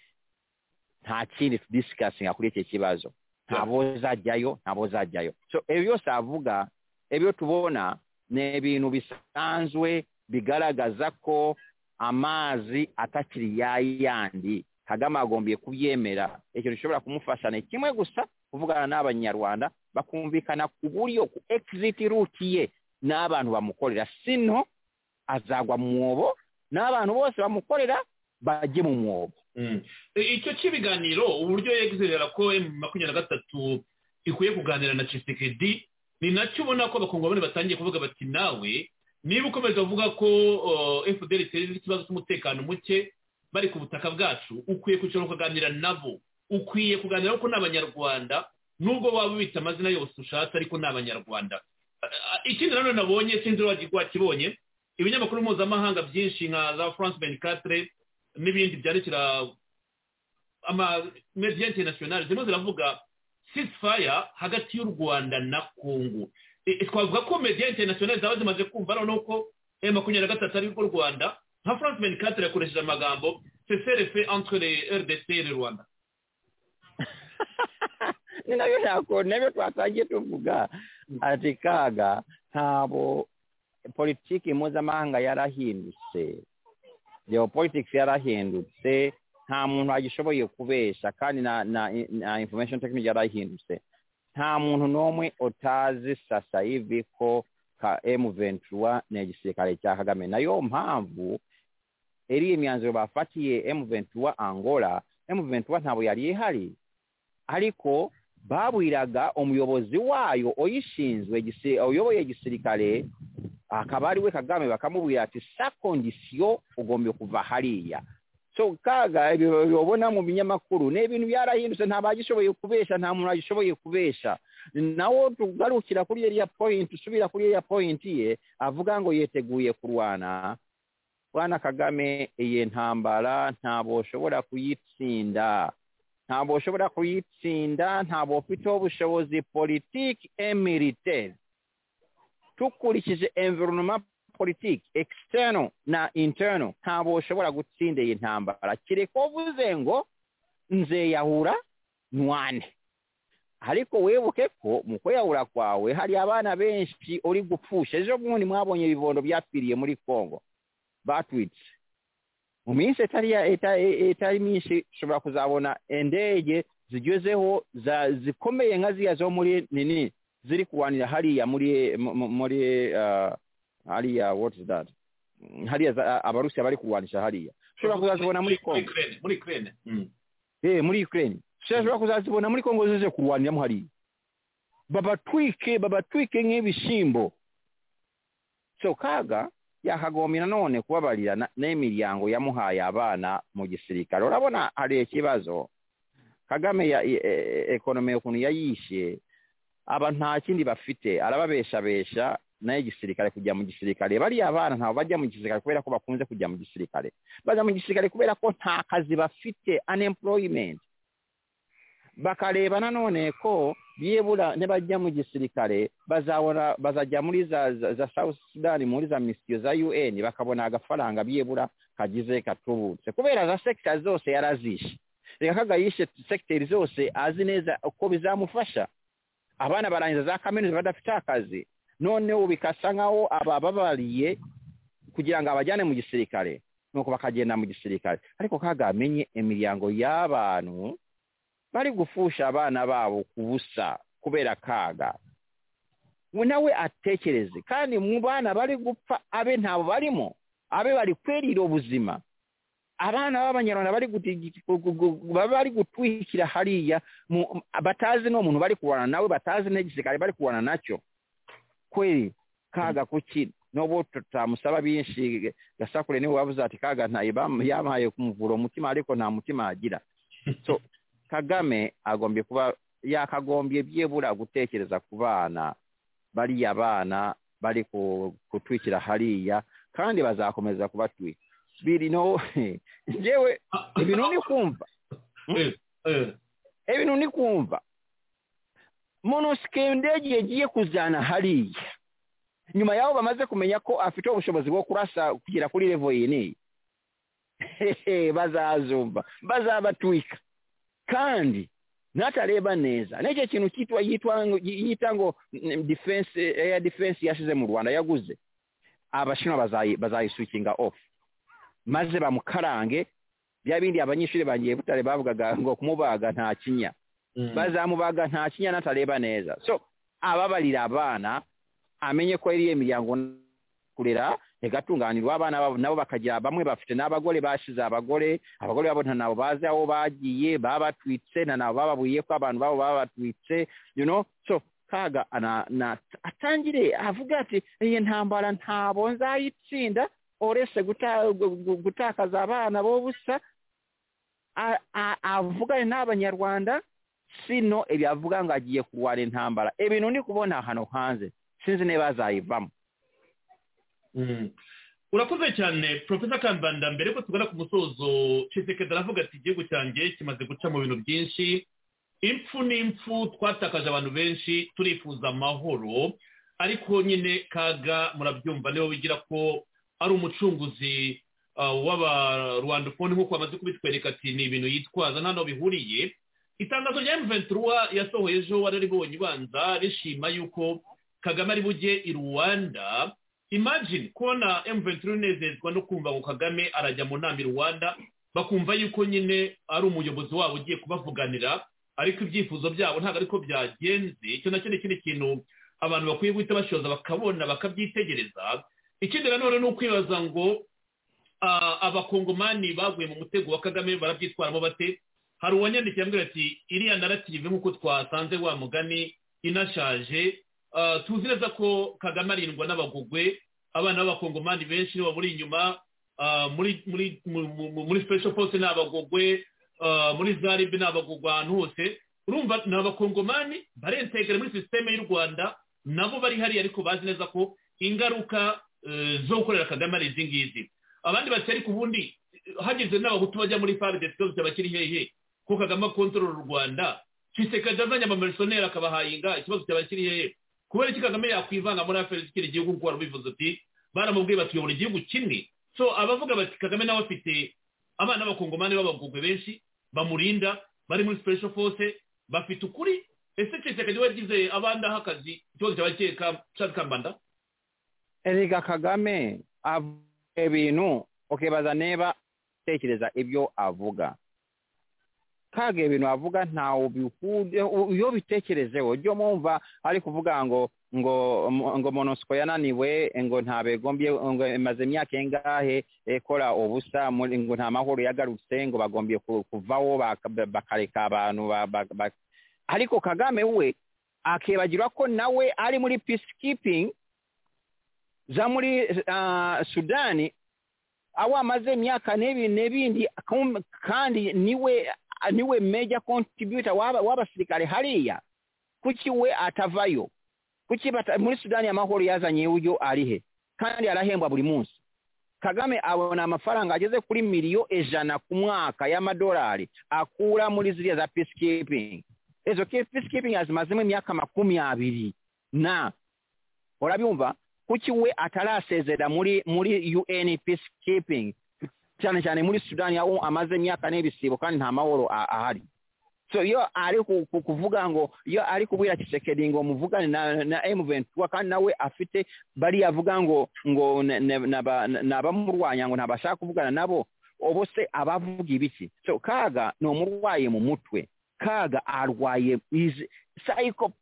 Speaker 4: nta kindi tudisikasinga kuri iki kibazo ntabwo uzajyayo ntabwo uzajyayo so ibyo byose avuga ibyo tubona ni ibintu bisanzwe bigaragaza ko amazi atakiri ya yandi kagame agombiye kubyemera ikintu gishobora kumufasha ni kimwe gusa kuvugana n'abanyarwanda bakumvikana ku buryo ku egiziti ruti ye n'abantu bamukorera sino azagwa mu mwobo n'abantu bose bamukorera bajye mu mwobo
Speaker 3: Mm. I- icyo cy'ibiganiro uburyo yegizerera ko emu makumyabiri na gatatu ikwiye kuganira na cisekedi ni nacyo ubona ko abakongomani batangiye kuvuga bati nawe niba ukomeza uvuga ko uh, fpr iteza ikibazo cy'umutekano muke bari ku butaka bwacu ukwiye kwicara ukaganira nabo ukwiye kuganira ko ni abanyarwanda nubwo waba ubita amazina yose ushatse ariko ni abanyarwanda A- a- ikindi nanone nabonye sinzi wajya wakibonye ibinyamakuru mpuzamahanga byinshi nka za france benicatre n'ibindi byandikira ama media internationale zirimo ziravuga ceasefire hagati y'u rwanda na kongo E- twavuga ko media internationale zaba zimaze kumva noneho ko e makumyabiri na gatatu arirwo rwanda nka france benicatre yakoresheje amagambo cesrf entre le rdc le rwanda
Speaker 4: ni nabyo ntabwo nabyo twatangiye tuvuga ati kaga ntabwo politiki mpuzamahanga yarahindutse geopolitics yarahindutse nta muntu agishoboye kubeshya kandi na na na information technology yarahindutse nta muntu n'umwe utazi sasa hivi ko ka emu ventura ni igisirikare cya kagame nayo mpamvu iriya imyanzuro bafatiye emu ventura angola emu ventura ntabwo yari ihari ariko babwiraga umuyobozi wayo uyishinzwe gisi- uyoboye igisirikare akaba ari we kagame bakamubwira ati sa kondisiyo ugomba kuva hariya so kaga ibyo ubona mu binyamakuru ni ibintu byarahindutse nta bagishoboye kubesha nta muntu agishoboye kubesha nawo tugarukira kuri iriya point usubira kuri iriya point ye avuga ngo yiteguye kurwana bwana kagame iyi ntambara ntabwo ushobora kuyitsinda ntabwo ushobora kuyitsinda ntabwo ufite ubushobozi politiki emeriteri dukurikije environoma politiki ekisiteno na interino ntabwo ushobora gutsinda iyi ntambara kereka uvuze ngo nzeyahura nwane ariko wibuke ko mu kweyahura kwawe hari abana benshi uri gupfusha ejo bundi mwabonye ibibondo byapfiriye muri congo batwitse mu minsi itari ya- ita- i- itari myinshi ushobora kuzabona indege zigezeho za- zikomeye nka ziriya zo muri nini ziri kurwanira hariya muri mu- mu- muri ah, hariya what is that Mm, hariya za- abarusiya bari kurwanisha hariya ushobora kuzazibona muri kongo
Speaker 3: Ukraine, muri krene
Speaker 4: eh muri ukraine ushobora kuzazibona muri kongo zize kurwaniramo hariya babatwike babatwike nk'ibishyimbo so kaga yakagombye nanone kubabarira na- n'imiryango yamuhaye abana mu gisirikare urabona hari ikibazo kagame ya e- e- ekonome ukuntu yayishe aba nta kindi bafite arababeshabesha nayo igisirikare kujya mu gisirikare bariya abana ntabwo bajya mu gisirikare kubera ko bakunze kujya mu gisirikare bajya mu gisirikare kubera ko nta kazi bafite unemployment bakareba nanone ko byibura nibajya mu gisirikare bazabona bazajya muri za, za, za south sudan muri za misiyo za un bakabona agafaranga byibura kagize katubutse kubera za sekita zose yarazishe reka kaga yishe sekiteri zose azi neza uko bizamufasha abana barangiza za kaminuza badafite akazi noneho bikasa nk'aho abababariye kugira ngo abajyane mu gisirikare nuko bakagenda mu gisirikare ariko kagamenye imiryango y'abantu bari gufusha abana babo ku busa kubera kaga we nawe atekereze kandi mu bana bari gupfa abe ntabo barimo abe bari kwerira ubuzima abana b'abanyarwanda bari guti- gu- gu- gu- baba bari gutwikira hariya mu- batazi n'umuntu bari kurwana nawe batazi n'igisirikare bari kurwana nacyo kweli kaga kuki n'ubu tutamusaba binshi gasakure niwe wavuze ati kaga ntayo bam- yampaye kumuvura umutima ariko nta mutima agira so kagame agombye kuba yakagombye byibura gutekereza ku bana bariya bana bari ku- kutwikira hariya kandi bazakomeza kubatwika biri no ngewe ibintu ni kumva
Speaker 3: Eh, eh,
Speaker 4: ibintu ni kumva monosike ndege yagiye kuzana hariya nyuma y'aho bamaze kumenya ko afite ubushobozi bwo kurasa kugera kuri revo iyi n'iyi Hehe, bazazumva bazabatwika kandi natareba neza n'icyo kintu cyitwa yitwa ngo- yita ngo mm, defense air defense yashize mu rwanda yaguze abashinwa bazayi- bazayisukinga off maze bamukarange bya bindi abanyeshuri bangiye butare bavugaga ngo kumubaga nta kinya
Speaker 3: mm.
Speaker 4: bazamubaga nta kinya natareba neza so ababarira abana amenye ko iriya miryango kurera igatunganirwa abana babo nabo bakagira bamwe bafite n'abagore bashize abagore abagore babo nta nabo bazi aho bagiye babatwitse nta nabo bababuye ko abantu babo babatwitse you know so kaga ana, na, atangire avuga ati iyi ntambara ntabo nzayitsinda uretse guta, gu- gu- gutakaza abana b'ubusa A- a- avugane n'abanyarwanda sino ebyavuga ngo agiye kurwana intambara ibintu ndi kubona hano hanze sinzi niba azayivamo
Speaker 3: Mm. urakoze cyane profesa kambanda mbere ko tugana ku musozo cisekedi aravuga ati igihugu cyanjye kimaze guca mu bintu byinshi impfu n'impfu twatakaje abantu benshi turifuza amahoro ariko nyine kaga murabyumva niba wigira ko ari umucunguzi ah, w'abarwandafone nk'uko bamaze kubitwereka ati ni ibintu yitwaza nta n'aho bihuriye itangazo rya emuventura yasohoye ejo wararibonye ubanza rishima yuko kagame ari bujye i rwanda imagine kubona M23 unezezwa no kumva ngo Kagame arajya mu nama i Rwanda bakumva yuko nyine ari umuyobozi wabo ugiye kubavuganira ariko ibyifuzo byabo ntabwo ariko byagenze icyo nacyo ni ikindi kintu abantu bakwiye guhita bashoza bakabona bakabyitegereza ikindi nanone ni ukwibaza ngo ah, abakongomani baguye mu mutego wa kagame barabyitwaramo bate hari uwanyandikiye ambwira ati iriya narativu nk'uko twasanze wa mugani inashaje Ah, tuzi neza ko kagame arindwa n'abagogwe abana b'abakongomani benshi nibo buri inyuma ah, muri muri mu- mu- mu- muri special force ni abagogwe ah, muri zaribe ni abagogwe ahantu hose urumva ni abakongomani barentegera muri sisiteme y'u rwanda nabo bari hariya ariko bazi neza ko ingaruka eh, zo gukorera kagame ari izi ngizi abandi bati ariko ubundi eh, hagize n'abahutu bajya muri fardc byose bakiri hehe ko kagame akontorora u rwanda kisekadi azanye amamerisoneri akabahaye inga ikibazo cyaba kiri hehe kubera iki kagame yakwivanga muri afurika zikiri igihugu kuko warabivuze ati baramubwiye batuyobora igihugu kimwe so abavuga bati kagame nawe afite abana b'abakongomani b'abagugwe benshi bamurinda bari muri special force bafite ukuri ese kisekadi we yagize abandi aha akazi ikibazo cyaba kiri ka- Charles kambanda
Speaker 4: erega kagame avuga ibintu ukibaza niba atekereza ibyo avuga kaga ibintu avuga ntawe bihude iyo bitekerezeho ujye mwumva ari kuvuga ngo ngo ngo monosiko yananiwe ngo ntabegombye ngo imaze imyaka ingahe ikora ubusa muri- ngo nta mahoro yagarutse ngo bagombye ku- kuvaho baka- bakareka abantu ba- ba- ba- ariko kagame we akibagirwa ko nawe ari muri peacekeeping za muri ah, sudani aho amaze imyaka n'ibi n'ibindi kum- kandi niwe niwe major contributor w'aba- w'abasirikare hariya kuki we atavayo kuki bata, muri sudani amahoro yazanye uyo ari he kandi arahembwa buri munsi kagame abona amafaranga ageze kuri miliyo ijana ku mwaka y'amadolari akura muri ziriya za peacekeeping izo ke- peacekeeping azimazemo imyaka makumyabiri na urabyumva kuki we atarasezera muri muri UN peacekeeping cyane cyane muri Sudani aho amaze imyaka n'ibisibo kandi nta mahoro a- ahari so iyo ari ku- ku- kuvuga ngo iyo ari kubwira kisekedi ngo muvugane na, na M23 kandi nawe afite bari avuga ngo ngo ne- ne- naba- n'abamurwanya ngo ntabashaka kuvugana nabo obo se abavuga ibiki so kaga ni umurwayi mu mutwe kaga arwaye is psycho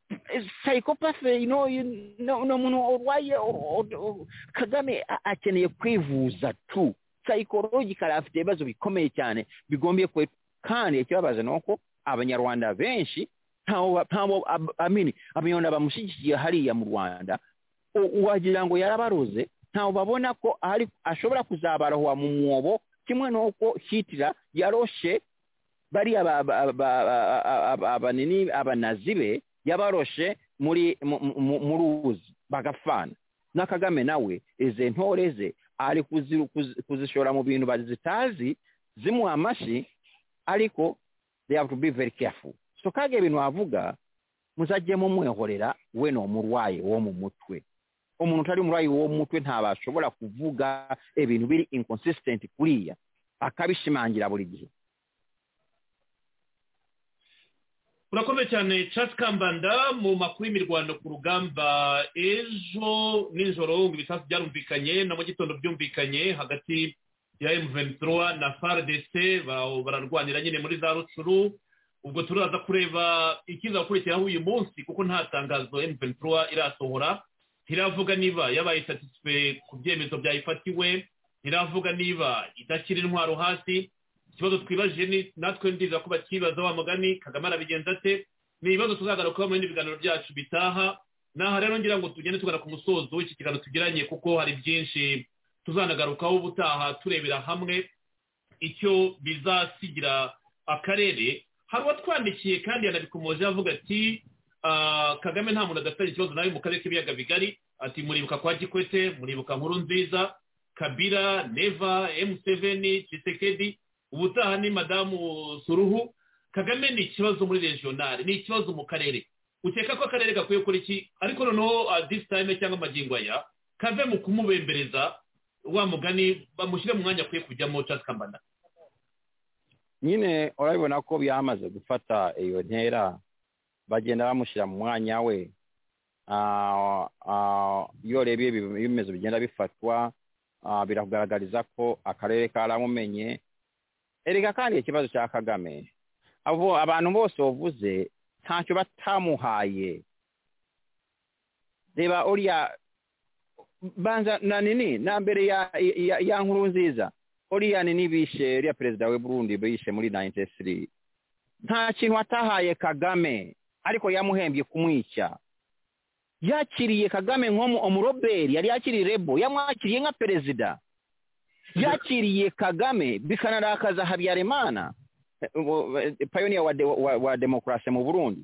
Speaker 4: psychopath you know you- no no muntu urwaye u- u- u- kagame a- akeneye kwivuza tu psychological afite ibibazo bikomeye cyane bigombye kwe kandi ikibabaje ni uko abanyarwanda benshi ntawo ntawo ab- amini abanyarwanda bamushyigikiye hariya mu rwanda u- wagira ngo yarabaruze ntawo babona ko ari ashobora kuzabarahwa mu mwobo kimwe n'uko hitira yaroshe bariya ba- ba- ba- ba- ba- ba- abanini abanazi be yabaroshe muri mu- mu- mu ruzi bagapfana na kagame nawe izi ntore ze ari kuzi- kuzi- kuzishora mu bintu bazitazi zimuha amashyi ariko they have to be very careful so kaga ibintu wavuga muzajye mumwehorera we ni umurwayi wo mu mutwe umuntu utari umurwayi wo mu mutwe ntabashobora kuvuga ibintu biri inconsistent kuriya akabishimangira buri gihe
Speaker 3: urakomeye cyane Charles kambanda mu makuru y'imirwano ku rugamba ejo nijoro ngo ibisasu byarumvikanye na mu gitondo byumvikanye hagati ya M23 na FARDC ba- bararwanira nyine muri za rucuru ubwo turaza kureba ikizakurikiraho uyu munsi kuko nta tangazo M23 irasohora ntiravuga niba yabaye satisfe ku byemezo byayifatiwe ntiravuga niba idashyira intwaro hasi ikibazo twibajije ni natwe ndiza ko bakibaza wa mugani kagame arabigenza ate ni ibibazo tuzagarukaho muri ibiganiro byacu bitaha naha rero ngira ngo tugende tugana ku musozo w'iki kiganiro tugiranye kuko hari byinshi tuzanagarukaho ubutaha turebera hamwe icyo bizasigira akarere hari uwatwandikiye kandi yanabikomoje avuga ati "Ah, kagame nta muntu adafitanye ikibazo nawe mu karere k'ibiyaga bigari ati muribuka kwa gikwete muribuka nkuru nziza kabira neva emuseveni cisekedi ubutaha ni madamu suruhu kagame ni ikibazo muri regionali ni ikibazo mu karere ukeka ko akarere gakwiye gukora iki ariko noneho ah, this time cyangwa amagingo aya kave mu kumubembereza wa mugani bamushyire mu mwanya akwiye kujyamo Charles kambana
Speaker 4: nyine urabibona ko byamaze gufata iyo ntera bagenda bamushyira mu mwanya we Ah, ah, iyo urebye ibi- ibimezo bigenda bifatwa ah, biragaragariza ko akarere karamumenye erega kandi ikibazo cya kagame abo abantu bose bavuze ntacyo batamuhaye reba uriya banza na nini na mbere ya, ya, ya nkuru nziza uriya ni n'ibishe uriya perezida we burundi bishe muri 93 nta kintu atahaye kagame ariko yamuhembye kumwica yakiriye kagame nko umuroberi yari yakiriye rebo yamwakiriye nka perezida yakiriye kagame bikanarakaza habyarimana eh, ubu, eh, pioneer wa, de, wa, wa demokarasi mu burundi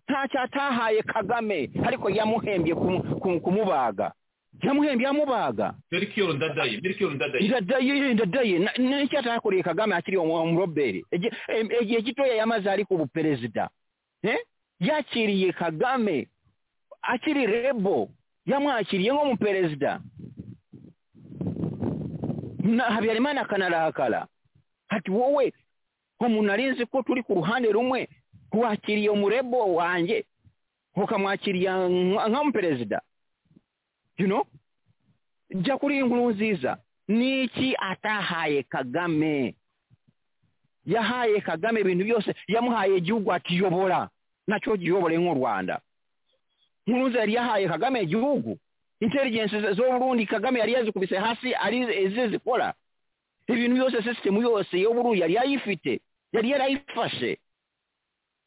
Speaker 4: ntacyo atahaye kagame ariko yamuhembye kum, kum, kumubaga yamuhembye yamubaga
Speaker 3: merikiyoro ndadaye merikiyoro ndadaye
Speaker 4: ndadaye ndadaye Na- na- n'icyo atakoreye kagame akiri umuroberi Igi- em- igihe gitoya yamaze ari ku buperezida Eh? yakiriye kagame akiri rebo yamwakiriye nk'umuperezida Na- habyarimana akanarakara ati wowe umuntu ari nzi ko turi ku ruhande rumwe wakiriye umurebo wanjye ukamwakiriye nka- nk'umuperezida you know jya kuri inkuru nziza niki atahaye kagame yahaye kagame ibintu byose yamuhaye igihugu atiyobora nacyo giyobore nk'u rwanda inkuru nziza yari yahaye kagame igihugu intelligence zo- zo burundi kagame yari yazikubise hasi ari izi zikora ibintu byose sisitemu yose yo burundi yari yayifite yari yarayifashe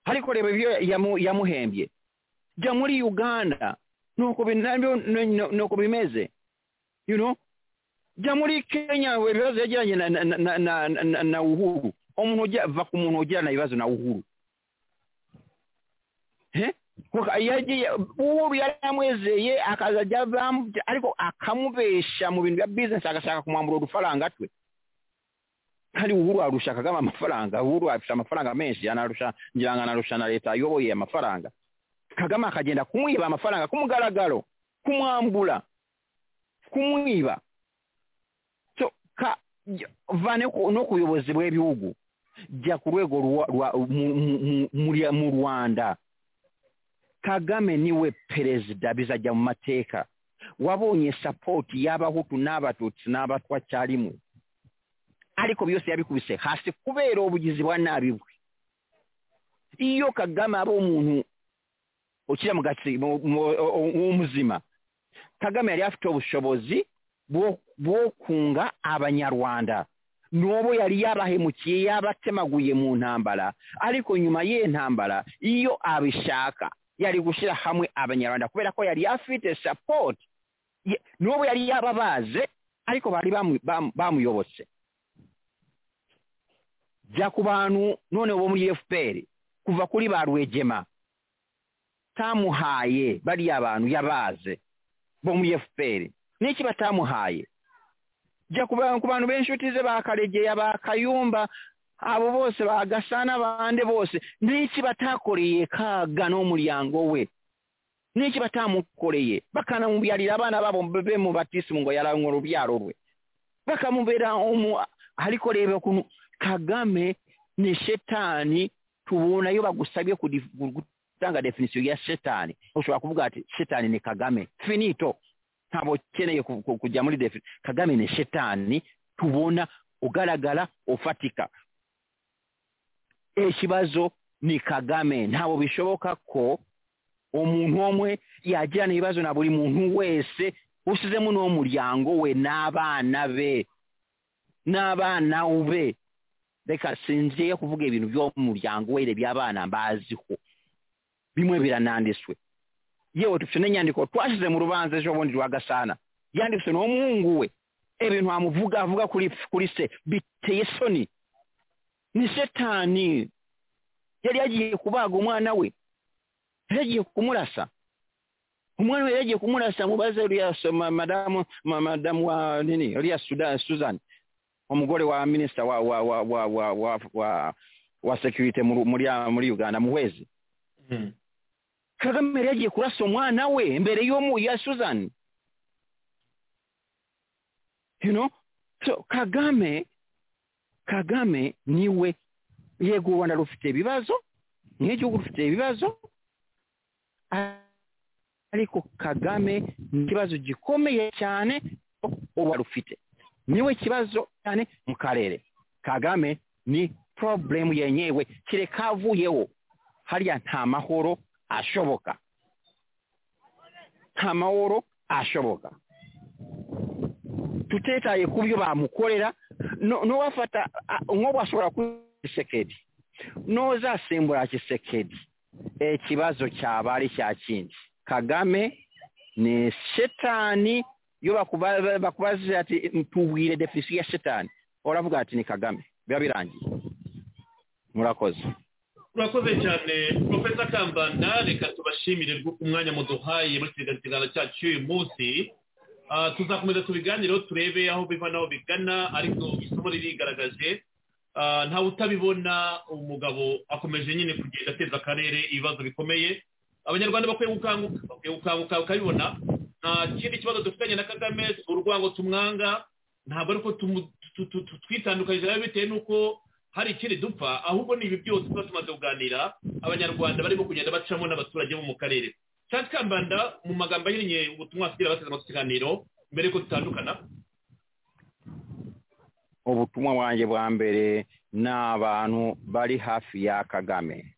Speaker 4: ariko reba ibyo yamu- yamuhembye jya muri uganda nuko bin- nabyo ni- ni- nuko bimeze you know jya muri kenya we ibibazo yagiranye na, na, na, na, na, na uhuru umuntu ujya va ku muntu ugirana ibibazo na uhuru Eh? Kuko yagiye uhuru yari yamwezeye akaza ajya bam- ariko akamubesha mu bintu bya business agashaka kumwambura udufaranga twe kandi uhuru arusha kagame amafaranga uhuru arusha amafaranga menshi anarusha ngira ngo anarusha na leta ayoboye amafaranga kagame akagenda kumwiba amafaranga ku mugaragaro kumwambura kumwiba so ka vane ku- no ku buyobozi bw'ibihugu jja ku lwego lwa- lwa- mu- mu- mu- mu- mu rwanda kagame niwe perezida bizajja mu mateeka wabonye sapooti y'abahutu n'abatutsi n'abatwa kyalimu ariko byose yabikubise hasi kubeera obugizi bwa naabi bwe iyo kagame aba omuntu okira mugasi mu- mu- o- omuzima kagame yali afite obushobozi bwo- bw'okunga abanyarwanda n'obwo yali yabahemukiye yabatemaguye mu ntambala ariko nyuma y'entambala iyo abishaka yali gushyira hamwe abanyarwanda kubera ko yali afite support Ye- n'obwo yali yababaze ariko bali bamu- bamu- bamuyobose jja ku bantu none ob'omuli fpr kuva kuli balwejema tamuhaye bali abantu yabaaze b'omuli fpr n'eki batamuhaye jja ku ba- ku bantu b'enshuti ze bakalejeya bakayumba abo bose bagasaana bande bose n'eki bataakoleye kaaga n'omulyango we n'eki bataamukoleye bakanamubyalira abaana baabo bemubatiisimu ngo yalanwa olubyalo lwe bakamubeera omu aliko leeba kuno kagame ne shetaani tubonayo bagusabye kudif- kutanga definition ya shetaani osobola kuvuga ati shetaani ne kagame finito ntabo keneye ku- ku- kujja muri defini kagame ne shetaani tubona ogalagala ofatika ekibazo ni kagame ntabo bishobokako omuntu omwe yajira n'ebibazo na buli muntu wese usizemu n'omulyango we n'abaana be n'abaana be leka sinzireyo kuvuga ebintu by'omulyango we era eby'abaana mbaaziho bimu ebiranandiswe yewe tufise n'enyandiko twashize mu rubanza ejo bundi lwagasaana yandikise n'omuhungu we ebintu amuvuga avuga kuri kuri se biteye esoni ni setaani yali yagiye kubaaga omwana we yari yagiye kumurasa umwana we yari yagiye kumurasa mubaze uriya so- ma- madamu ma- madamu wa nini uriya Suda- susan omugole wa minisita wa wa wa wa wa wa wa, wa security mu- muri muri uganda muhwezi
Speaker 3: Mm.
Speaker 4: kagame yari yagiye kurasa omwana we imbere y'omu ya susan you know so kagame kagame niwe yego u rwanda rufite ibibazo n'igihugu rufite ibibazo ariko kagame ni ikibazo gikomeye cyane u rwanda rufite niwe kibazo cyane mu karere kagame ni problemu yenyewe kireka avuyeho hariya nta mahoro ashoboka nta mahoro ashoboka tutetaye ku byo bamukorera no- nowafata a- nk'obu ashobora kuba kisekedi noza asimbura kisekedi ekibazo kyaba ari kya kindi kagame ne shetaani yo bakuba- ba- bakubaze ati tubwire defisi ya shetaani oravuga ati ni kagame biba birangiye murakoze
Speaker 3: murakoze cyane profesa kambanda reka tubashimire rwo- umwanya muduhaye muri kiriya kiganiro cyacu cy'uyu munsi Ah, tuzakomeza tubiganireho turebe aho biva n'aho bigana ariko isomo ririgaragaje Ah, ntawe utabibona umugabo akomeje nyine kugenda ateza akarere ibibazo bikomeye abanyarwanda bakwiye gukanguka bakwiye gukanguka bakabibona nta kindi kibazo dufitanye na kagame si urwango tumwanga ntabwo ariko twitandukanyije nawe bitewe n'uko hari ikindi dupfa ahubwo ni ibi byose tuba tumaze kuganira abanyarwanda barimo kugenda bacamo n'abaturage bo mu karere cyane kambanda mu magambo ahinnye ubutumwa asigira abateze amatwi ikiganiro mbere yuko dutandukana
Speaker 4: obutumwa bwanjye bwa mbere n'abantu bari hafi ya kagame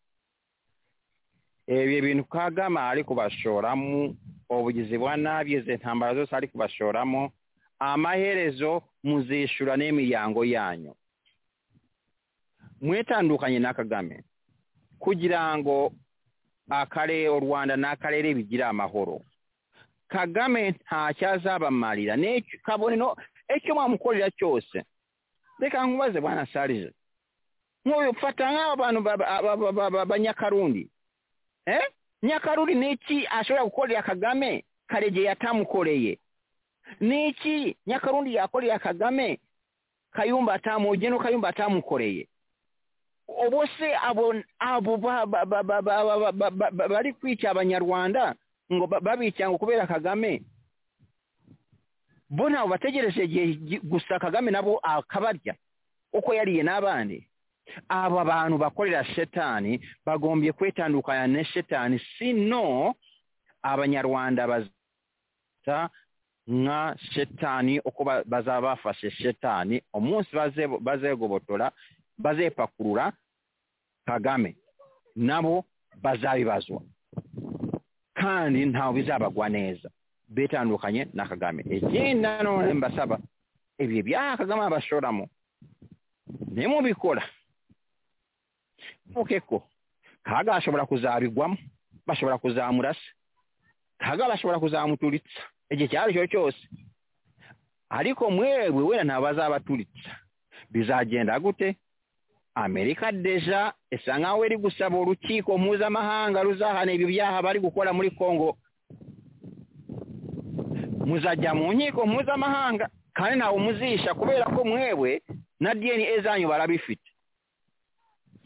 Speaker 4: ebyo ebintu kagame ari kubashoramu obugizi bwa nabi izi ntambara zose ari kubashoramu amaherezo muzishura n'emiryango yanyu mwetandukanye na kagame kugira ngo akare u rwanda n'akarere bigira amahoro kagame ntacyazabamarira n'ecyo kabone no ecyo mwamukorera cyose reka nkubaze bwana sarije nk'uyu fata nk'aba bantu ba- ba- ba- ba- ba- ba- ba nyakarundi eh nyakarundi niki ashobora gukorera kagame karege yatamukoreye niki nyakarundi yakorera kagame kayumba atamugeno kayumba atamukoreye obose abo abo ba- ba- ba- ba- ba- ba- ba- ba- ba- bari kwica abanyarwanda ngo ba- babica ngo kubera kagame bo ntawe bategereje igihe gi- gusa kagame nabo akabarya uko yariye n'abandi abo abantu bakorera shetaani bagombye kwetandukanya ne shetaani sino abanyarwanda bazita nka shetaani uko ba- bazaba bafashe shetaani umunsi baze- bazegobotora bazepakurura kagame nabo bazabibazwa kandi ntawe bizabagwa neza betandukanye na kagame ikindi nanone mbasaba ebyo ebya kagame abashoramu naye mubikora mukeko kaga ashobora kuzabigwamo bashobora kuzamurasa kaga bashobora kuzamutulitsa ekyo kyalo kyo kyose ariko mwebwe wena nabo bazabaturitsa bizagenda gute amerika deja esa nkaho eri gusaba olukiiko mpuzamahanga luzahana ebyo byaha bari gukora muri congo muzajya mu nkiiko mpuzamahanga kandi ntawe muzisha kubera ko mwebwe na dna zanyu barabifite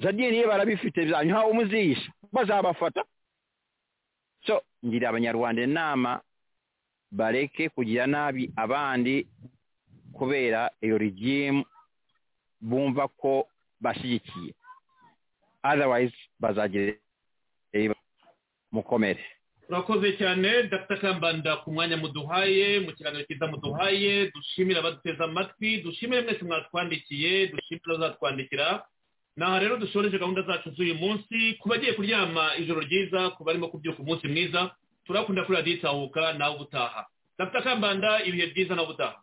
Speaker 4: za dna barabifite zanyu ntawe muzisha bazabafata so ngira abanyarwanda inama bareke kugira nabi abandi kubera iyo regimu bumva ko bashyigikiye otherwise bazagira mukomere
Speaker 3: urakoze cyane dr kambanda ku mwanya muduhaye mu kiganiro cyiza muduhaye dushimire abaduteze amatwi dushimire mwese mwatwandikiye dushimire abazatwandikira aha rero dushoreje gahunda zacu z'uyu munsi ku bagiye kuryama ijoro ryiza ku barimo kubyuka umunsi mwiza turakunda kuri radiyo itahuka nawe ubutaha dr kambanda ibihe byiza nawe ubutaha